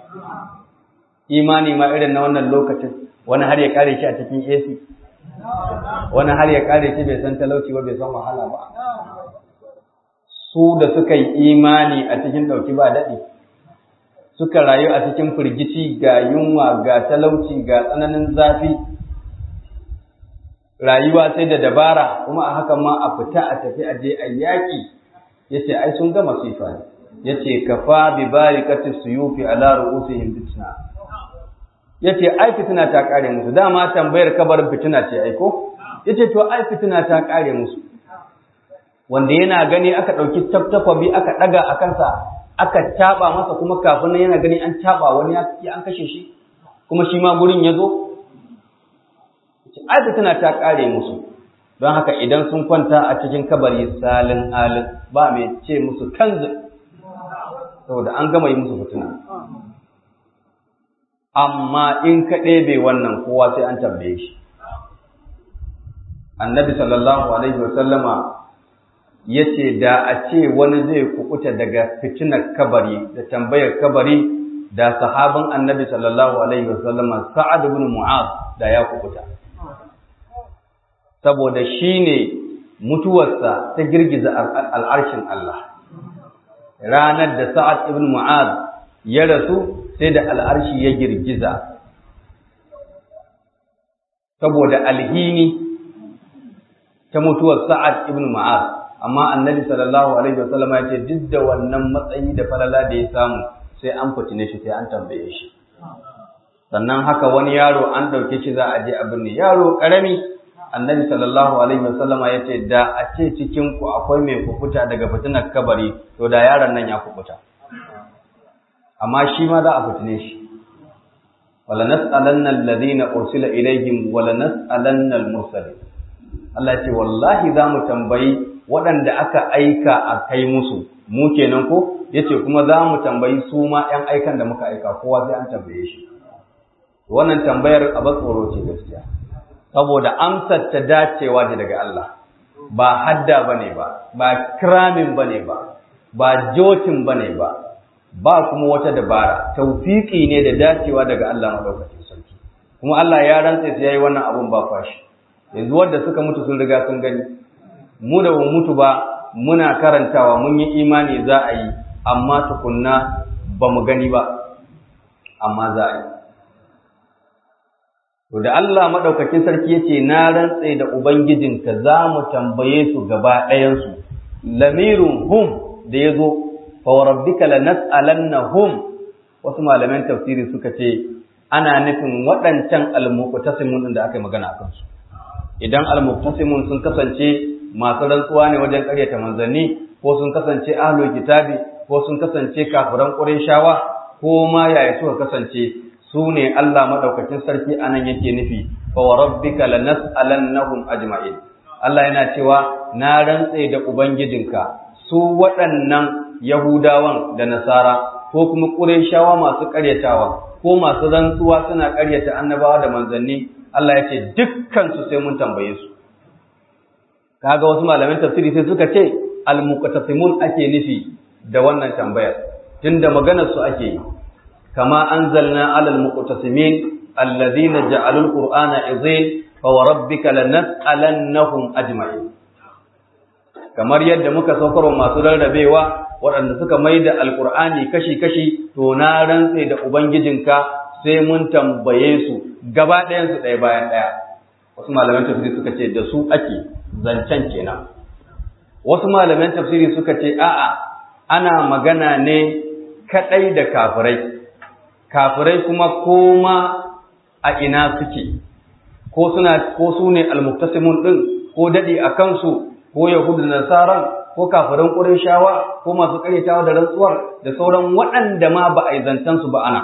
imani ma irin na wannan lokacin wani har ya kare shi a cikin AC wani har ya kare shi bai san talauci ba bai san wahala ba su da suka yi imani a cikin ɗauki ba daɗi suka rayu a cikin firgici ga yunwa ga talauci ga tsananin zafi rayuwa sai da dabara kuma a haka ma a fita a tafi a je a yaƙi yace ai sun ga masifa ne yace kafa bi barikati suyufi ala ru'usihim fitna yace ai fitina ta kare musu dama tambayar kabarin fitina ce ai ko yace to ai fitina ta kare musu wanda yana gani aka dauki tabtakwabi aka daga a kansa aka taba masa kuma kafin nan yana gani an taba wani ya an kashe shi kuma shi ma gurin ya zo ai fitina ta kare musu don haka idan sun kwanta a cikin kabari salin alin ba mai ce musu kanzu saboda an gama yi musu fitina amma in ka ɗebe wannan kowa sai an tambaye shi annabi sallallahu alaihi wasallama ya ce da a ce wani zai kukuta daga fitinar kabari da tambayar kabari da sahabin annabi sallallahu alaihi wasallama sa'ad ibn mu'az da ya kukuta saboda shi ne mutuwarsa ta girgiza al'arshin Allah ranar da sa'ad ibn mu'az ya rasu sai da al'arshi ya girgiza saboda alhini ta mutuwar Sa'ad ibn Ma'az amma annabi sallallahu alaihi wasallam ya ce duk da wannan matsayi da falala da ya samu sai an fitine shi sai an tambaye shi sannan haka wani yaro an ɗauke shi za a je a binne yaro ƙarami annabi sallallahu alaihi wasallama ya ce da a ce cikin ku akwai mai kukuta daga fitinar kabari to da yaron nan ya kukuta amma shi ma za a fitine shi wala nas'alanna alladhina ursila ilaihim wala nas'alanna al-mursalin Allah ce wallahi za mu tambayi waɗanda aka aika a kai musu mu kenan ko yace kuma za mu tambayi su ma ƴan aikan da muka aika kowa sai an tambaye shi wannan tambayar abin tsoro ce gaskiya saboda amsar ta dacewa ce daga Allah ba hadda bane ba ba kramin bane ba ba jotin bane ba ba kuma wata dabara tawfiki ne da dacewa daga Allah madaukakin sarki kuma Allah ya rantsa sai yayi wannan abun ba fashi yanzu wanda suka mutu sun riga sun gani mu da mu mutu ba muna karantawa mun yi imani za a yi amma tukunna ba mu gani ba amma za a yi To da Allah maɗaukakin sarki ya ce, Na rantse da Ubangijinka za mu tambaye su gaba ɗayansu, lamirin hum da ya zo, fawarabbika la nas'alanna hum wasu malaman tafsiri suka ce, ana nufin waɗancan almuqtasimun da aka yi magana a kansu. Idan almuqtasimun sun kasance masu rantsuwa ne wajen ƙaryata manzanni, ko sun kasance ahlul kitabi, ko sun kasance kafiran ƙurayshawa, ko ma yaya suka kasance su ne Allah maɗaukacin sarki a nan yake nufi, fa wa rabbika la nas'alannahum ajma'in. Allah yana cewa na rantse da Ubangijinka su waɗannan Yahudawan da Nasara ko kuma Qurayshawa masu ƙaryatawa ko masu rantsuwa suna ƙaryata annabawa da manzanni Allah ya ce dukkan su sai mun tambaye su. Kaga wasu malaman tafsiri sai suka ce al-muqtasimun ake nufi da wannan tambayar tunda maganar su ake yi كما أنزلنا على المقتسمين الذين جعلوا القرآن عظيم فوربك لنسألنهم أجمعين kamar yadda muka saukar masu rarrabewa waɗanda suka mai da alƙur'ani kashi-kashi to na rantse da ubangijinka sai mun tambaye su gaba ɗayansu ɗaya bayan ɗaya wasu malaman tafsiri suka ce da su ake zancen kenan wasu malaman tafsiri suka ce a'a ana magana ne kaɗai da kafirai kafirai kuma koma a ina suke ko suna ko su ne almuktasimun din ko dadi a kansu ko yahudu da nasaran ko kafiran qurayshawa ko masu karyatawa da rantsuwar da sauran waɗanda ma ba a yi zancen su ba ana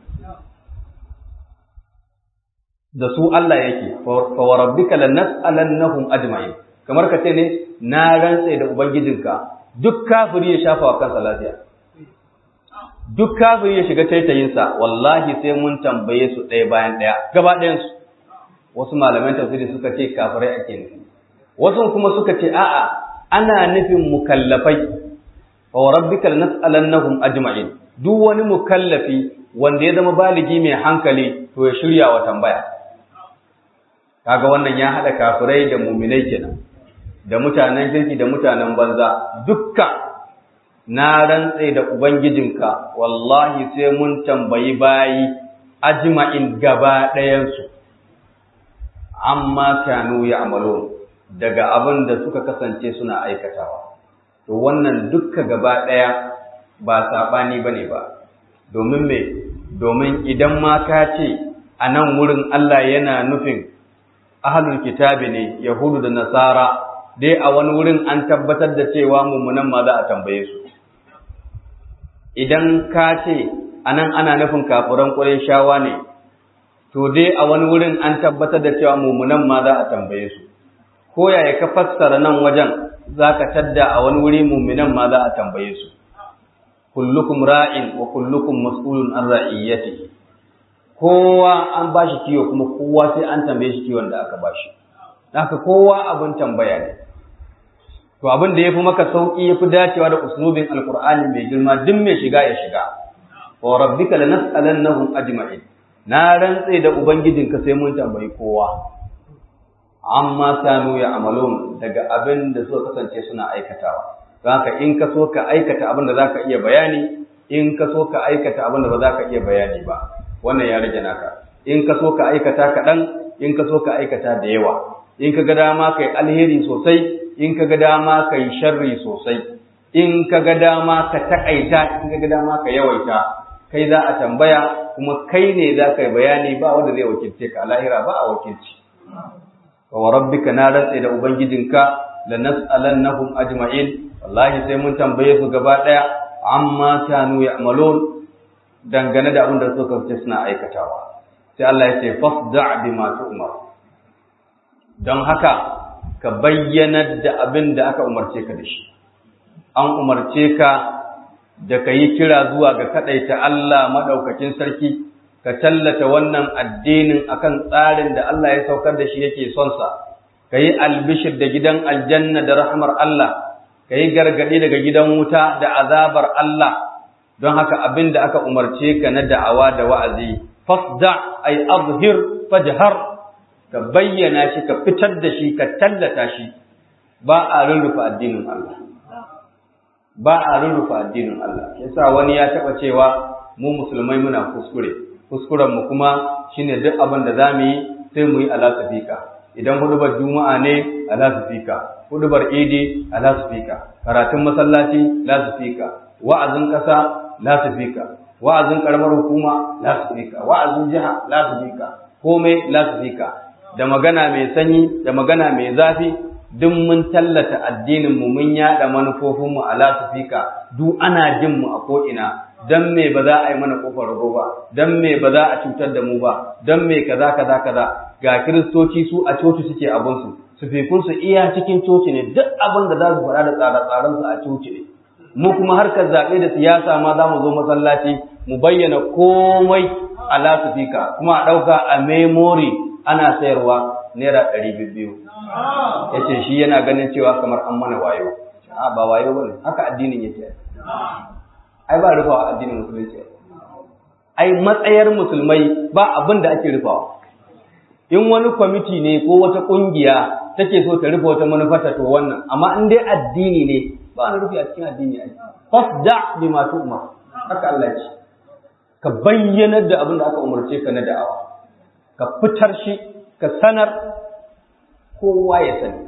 da su Allah yake fa wa rabbika lanas'alannahum ajma'in kamar ka ce ne na rantse da ubangijinka duk kafiri ya shafa wa kansa lafiya duk kafiri ya shiga taitayinsa wallahi sai mun tambaye su ɗaya bayan ɗaya gaba ɗayansu wasu malaman tafsiri suka ce kafirai ake nufi wasu kuma suka ce a'a ana nufin mukallafai wa rabbika lanas'alannahum ajma'in duk wani mukallafi wanda ya zama baligi mai hankali to ya shirya wa tambaya kaga wannan ya haɗa kafirai da muminai kenan da mutanen kirki da mutanen banza dukkan na rantse da Ubangijinka, wallahi sai mun tambayi bayi ajma'in gaba ɗayansu, amma kanu ya amalo daga abin da suka kasance suna aikatawa. To wannan dukka gaba ɗaya ba saɓani ba ne ba, domin me, domin idan ma ka ce a nan wurin Allah yana nufin ahalul kitabi ne, Yahudu da Nasara, dai a wani wurin an tabbatar da cewa mummunan ma za a tambaye su. idan ka ce anan ana nufin kafiran shawa ne to dai a wani wurin an tabbatar da cewa mumunan ma za a tambaye su ko yaya ka fassara nan wajen za ka tadda a wani wuri mumunan ma za a tambaye su kullukum ra'in wa kullukum mas'ulun an ra'iyyati kowa an bashi kiwo kuma kowa sai an tambaye shi kiwon da aka bashi haka kowa abin tambaya ne to abin da yafi maka sauki yafi dacewa da uslubin alqur'ani mai girma duk mai shiga ya shiga wa rabbika lanas'alannahum ajma'in na rantse da ubangijinka sai mun tambayi kowa amma kanu ya amalun daga abin da suka kasance suna aikatawa don haka in ka so ka aikata abin da zaka iya bayani in ka so ka aikata abin da ba za ka iya bayani ba wannan ya rage naka in ka so ka aikata kaɗan in ka so ka aikata da yawa in ka ga dama ka yi alheri sosai in ka ga dama ka yi sharri sosai in ka ga dama ka taƙaita in ka ga dama ka yawaita kai za a tambaya kuma kai ne za ka yi bayani ba wanda zai wakilce ka a lahira ba a wakilci wa rabbika na rantse da ubangijinka la nas'alannahum ajma'in wallahi sai mun tambaye su gaba daya amma kanu ya'malun dangane da abin da suka fice suna aikatawa sai Allah ya ce fasda' bima tu'mar don haka ka bayyana da abin da aka umarce ka da shi an umarce ka da ka yi kira zuwa ga kaɗaita Allah maɗaukakin sarki, ka tallata wannan addinin akan tsarin da Allah ya saukar da shi yake sonsa, ka yi albishir da gidan aljanna da rahmar Allah, ka yi gargaɗi daga gidan wuta da azabar Allah, don haka abin da aka umarce ka na da'awa da wa'azi, fasda ay azhir fajhar ka bayyana shi ka fitar da shi ka tallata shi ba a rurrufe addinin Allah. ba a rurrufe addinin Allah yasa wani ya taba cewa mu musulmai muna kuskure kuskuren mu kuma shine duk abin da zamu yi sai mu yi alasafika idan hudubar juma'a ne alasafika hudubar idi alasafika karatun masallaci lasafika wa'azin kasa lasafika wa'azin karamar hukuma lasafika wa'azin jiha lasafika komai lasafika da magana mai sanyi da magana mai zafi duk mun tallata addininmu mun yada manufofinmu a lasifika duk ana jin mu a ko'ina don me ba za a yi mana kofar rago ba don me ba za a cutar da mu ba don me kaza kaza kaza ga kiristoci su a coci suke abinsu sufikunsu iya cikin coci ne duk abin da za su faɗa da tsare-tsarensu a coci ne mu kuma harkar zaɓe da siyasa ma za mu zo masallaci mu bayyana komai a lasifika kuma a ɗauka a memory ana sayarwa naira ɗari biyu ya ce shi yana ganin cewa kamar an mana wayo a ba wayo ba ne haka addinin yake ai ba rufawa addinin musulunci ai matsayar musulmai ba abin da ake rufawa in wani kwamiti ne ko wata ƙungiya take so ta rufe wata manufata to wannan amma in dai addini ne ba wani rufi a cikin addini ai fasda bi ma tu'mar haka Allah ya ce ka bayyanar da abin da aka umarce ka na da'awa ka fitar shi ka sanar kowa ya sani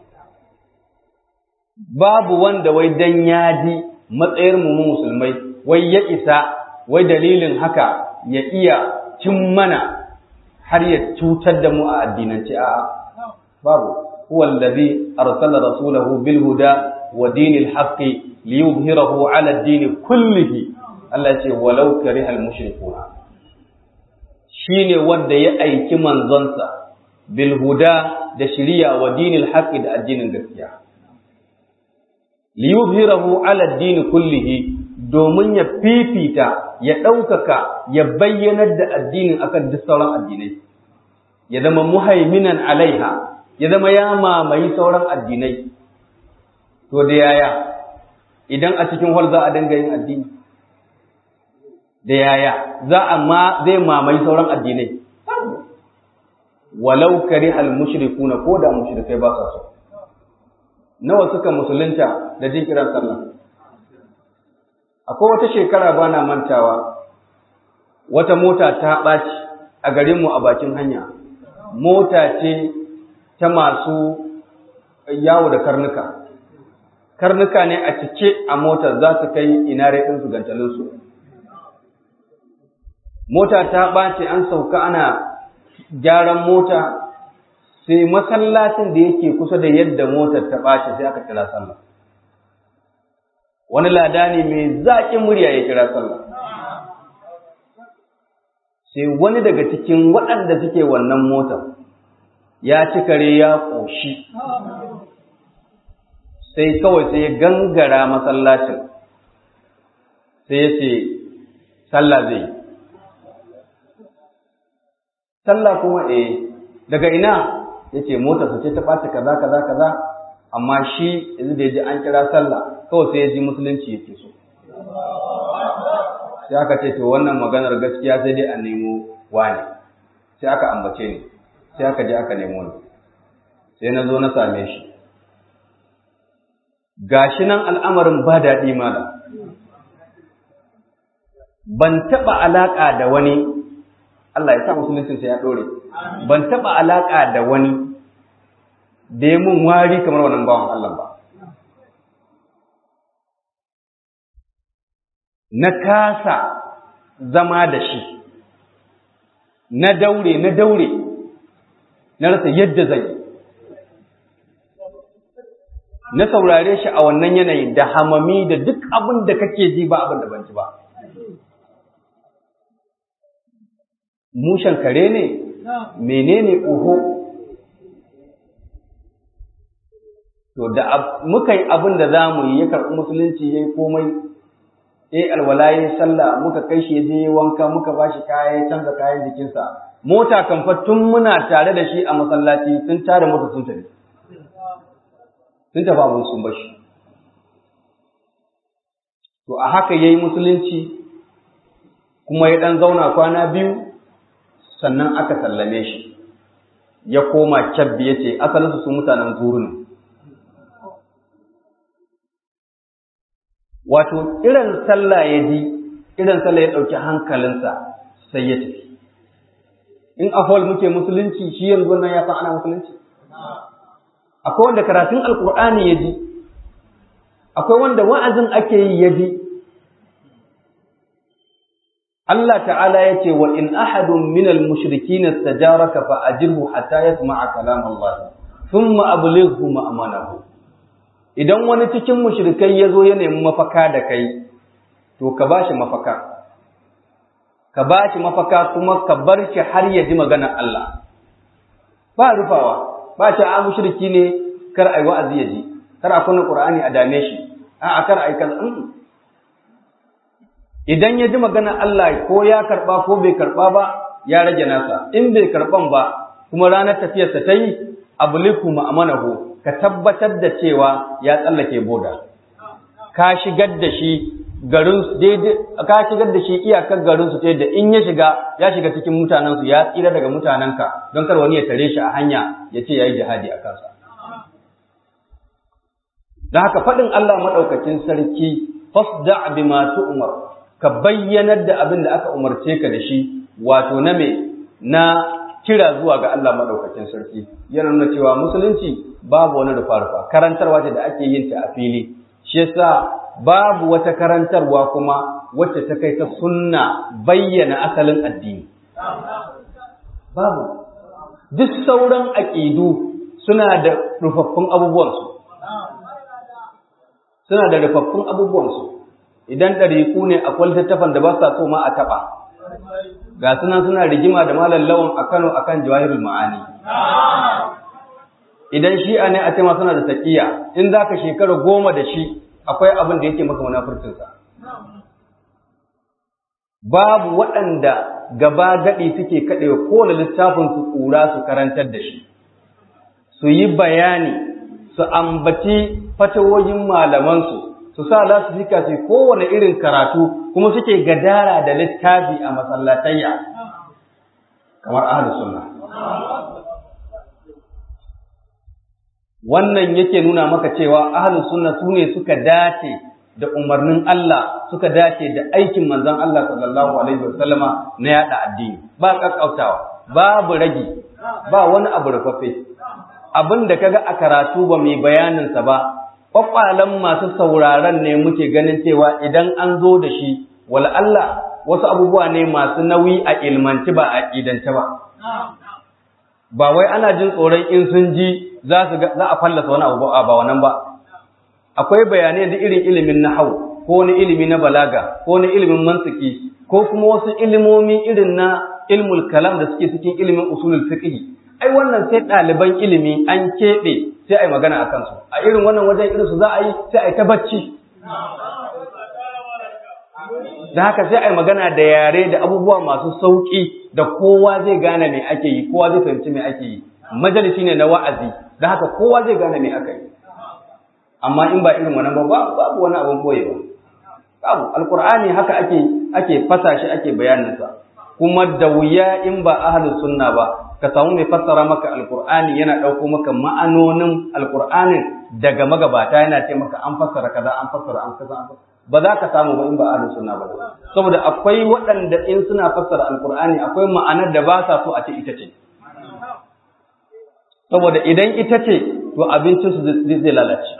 babu wanda wai dan ya ji matsayar mu musulmai wai ya isa wai dalilin haka ya iya cin mana har ya cutar da mu a addinance a'a babu huwa allazi arsala rasulahu bil huda wa dinil haqqi liyuzhirahu ala ad-din kullihi Allah ce walau karihal mushrikuna shine wanda ya aiki manzonsa bil huda da shiriya wa dinil haqqi da addinin gaskiya liyuzhirahu ala ad-din kullihi domin ya fifita ya ɗaukaka ya bayyanar da addinin akan duk sauran addinai ya zama muhaiminan alaiha ya zama ya mamayi sauran addinai to da yaya idan a cikin hol za a dinga yin addini da yaya za a ma zai mamayi sauran addinai walau kari al mushrikuna ko da mushrikai ba sa so nawa suka musulunta da jin kiran sallah akwai wata shekara ba na mantawa wata mota ta ɓaci a garinmu a bakin hanya mota ce ta masu yawo da karnuka karnuka ne a cike a motar za su kai inare ɗinsu gantalinsu mota ta ɓace an sauka ana gyaran mota sai masallacin da yake kusa da yadda motar ta ɓace sai aka kira sallah wani lada ne mai zaƙin murya ya kira sallah sai wani daga cikin waɗanda suke wannan motar ya ci kare ya ƙoshi sai kawai sai ya gangara masallacin sai ya ce sallah zai yi sallah kuma eh daga ina ya ce motarsa ce ta ɓace kaza kaza kaza amma shi yanzu da ya ji an kira sallah kawai sai ya ji musulunci yake so sai aka ce to wannan maganar gaskiya sai dai a nemo wani sai aka ambace ni sai aka je aka nemo ni sai na zo na same shi gashi nan al'amarin ba daɗi mala ban taɓa alaƙa da wani Allah ya sa musuluncin sai ya ɗore ban taɓa alaƙa da wani da ya mun wari kamar wannan bawan Allah ba na kasa zama da shi na daure na daure na rasa yadda zai na saurare shi a wannan yanayin da hamami da duk abin da kake ji ba abin da ban ji ba mushen kare ne menene oho to da muka yi abin da za mu yi ya karɓi musulunci ya yi komai ya yi alwala ya yi sallah muka kai shi ya je wanka muka ba shi kaya ya canza kayan jikinsa mota kan tun muna tare da shi a masallaci sun tare mota sun tafi sun tafi abin sun bashi to a haka ya yi musulunci kuma ya ɗan zauna kwana biyu sannan aka sallame shi ya koma kyabbi ya ce asalinsu su mutanen zuru ne wato irin sallah ya ji irin sallah ya ɗauki hankalinsa sai ya tafi in a hall muke musulunci shi yanzu nan ya san ana musulunci akwai wanda karatun alkur'ani ya ji akwai wanda wa'azin ake yi ya ji Allah ta'ala ya ce wa in ahadun minal mushrikin istajaraka fa ajirhu hatta yasma'a kalam Allah thumma ablighu ma'amanahu idan wani cikin mushrikai ya zo ya nemi mafaka da kai to ka ba shi mafaka ka ba shi mafaka kuma ka bar shi har ya ji maganar Allah ba rufawa ba shi a mushriki ne kar ai wa'azi ya ji kar a kunna qur'ani a dame shi a kar ai kaza idan ya ji maganar Allah ko ya karba ko bai karba ba ya rage nasa in bai karban ba kuma ranar tafiyarsa ta yi abuliku ma'amanahu ka tabbatar da cewa ya tsallake boda ka shigar da shi garin daidai ka shigar da shi iyakar garin su da in ya shiga ya shiga cikin mutanen su ya tsira daga mutanenka don kar wani ya tare shi a hanya ya ce yayi jihadi a kansa da haka faɗin Allah madaukakin sarki fasda bima tu'mar ka bayyanar da abin da aka umarce ka da shi wato na me na kira zuwa ga Allah madaukakin sarki yana nuna cewa musulunci babu wani rufa-rufa karantarwa ce da ake yin ta a fili shi yasa babu wata karantarwa kuma wacce ta kai ta sunna bayyana asalin addini babu duk sauran aƙidu suna da rufaffun abubuwansu suna da rufaffun abubuwansu idan ɗariƙu ne akwai littattafan da ba sa so ma a taɓa ga sunan suna rigima da malam lawan a Kano akan jawahirul ma'ani idan shi'a ne a ce ma suna da taqiya in zaka shekara goma da shi akwai abin da yake maka munafurcin sa babu waɗanda gaba gadi suke kaɗewa kowane littafin su ƙura su karantar da shi su yi bayani su ambaci fatawoyin malamansu su sa za su fika su kowane irin karatu kuma suke gadara da littafi a masallatayya kamar ahli sunna wannan yake nuna maka cewa ahli sunna su ne suka dace da umarnin Allah suka dace da aikin manzon Allah sallallahu alaihi wasallama na yada addini ba kakkautawa babu ragi ba wani abu rufaffe abin da kaga a karatu ba mai bayaninsa ba kwakwalen masu sauraron ne muke ganin cewa idan an zo da shi wala Allah wasu abubuwa ne masu nauyi a ilmanci ba a ƙidance ba. Ba wai ana jin tsoron in sun ji za a fallasa wani abu ba wannan ba. Akwai bayanai da irin ilimin na hau, ko wani ilimi na balaga, ko wani ilimin mantiki, ko kuma wasu ilimomi irin na ilmul kalam da suke cikin ilimin usulul fiqh. Ai wannan sai ɗaliban ilimi an keɓe sai a yi magana a kansu a irin wannan wajen irin su za a yi sai a yi ta bacci da haka sai a yi magana da yare da abubuwa masu sauƙi da kowa zai gane me ake yi kowa zai fahimci me ake yi majalisi ne na wa'azi da haka kowa zai gane me aka yi amma in ba irin wannan ba babu wani abin koyewa babu alkur'ani haka ake ake fasa shi ake bayaninsa kuma da wuya in ba ahlus sunna ba ka samu mai fassara maka alkur'ani yana ɗauko maka ma'anonin alkur'anin daga magabata yana ce maka an fassara kaza an fassara an kaza an ba za ka samu ba in ba ahlus sunna ba saboda akwai waɗanda in suna fassara alqur'ani akwai ma'anar da ba sa so a ce ita ce saboda idan ita ce to abincin su zai lalace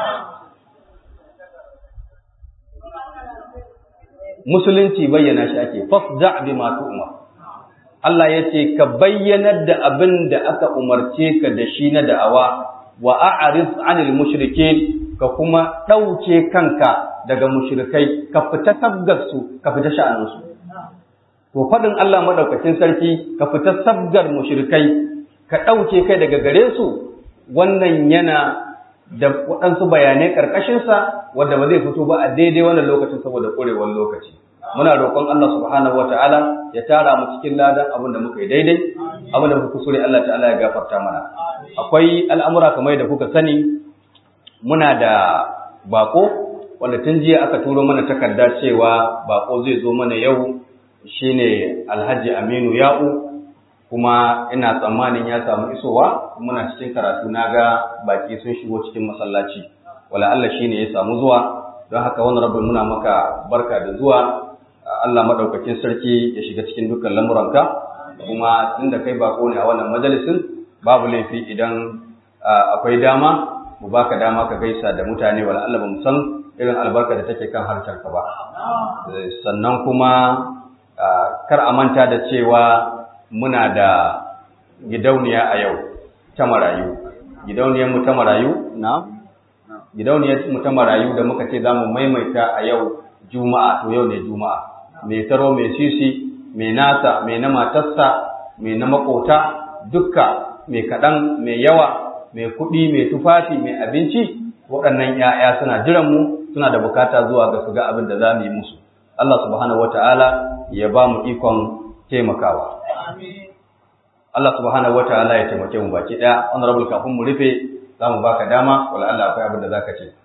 musulunci bayyana shi ake fasda bima tu'mar Allah ya ce ka bayyanar da abin da aka umarce ka da shi na da'awa wa a'rid 'anil mushrikeen ka kuma ɗauke kanka daga mushrikai ka fita sabgar su ka fita sha'anin su to fadin Allah madaukakin sarki ka fita sabgar mushrikai ka ɗauke kai daga gare su wannan yana da waɗansu bayanai ƙarƙashinsa wanda ba zai fito ba a daidai wannan lokacin saboda ƙurewar lokaci muna roƙon Allah subhanahu wataala ya tara mu cikin ladan abin da muka yi daidai abin da muka kusure Allah ta'ala ya gafarta mana akwai al'amura kamar da kuka sani muna da bako wanda tun jiya aka turo mana takarda cewa bako zai zo mana yau shine Alhaji Aminu Ya'u kuma ina tsammanin ya samu isowa muna cikin karatu naga baki sun shigo cikin masallaci wala Allah shine ya samu zuwa don haka wannan rabin muna maka barka da zuwa Allah madaukakin sarki ya shiga cikin dukkan lamuranka kuma tunda kai bako ne a wannan majalisin babu laifi idan akwai dama mu baka dama ka gaisa da mutane wala Allah bamu san irin albarka da take kan harkar ka ba sannan kuma kar a manta da cewa muna da gidauniya a yau ta marayu gidauniyar mu ta marayu na gidauniyar mu ta marayu da muka ce za mu maimaita a yau juma'a to yau ne juma'a mai taro mai sisi mai nasa mai na matarsa mai na makota dukka mai kaɗan mai yawa mai kuɗi mai tufafi mai abinci waɗannan ‘ya'ya suna jiran mu suna da bukata zuwa ga su ga abin da za mu yi musu Allah subhanahu wata'ala ya ba mu ikon taimakawa Allah subhanahu wata'ala ya taimake mu baki ɗaya honorable kafin mu rufe za mu baka dama wala Allah akwai abin da za ka ce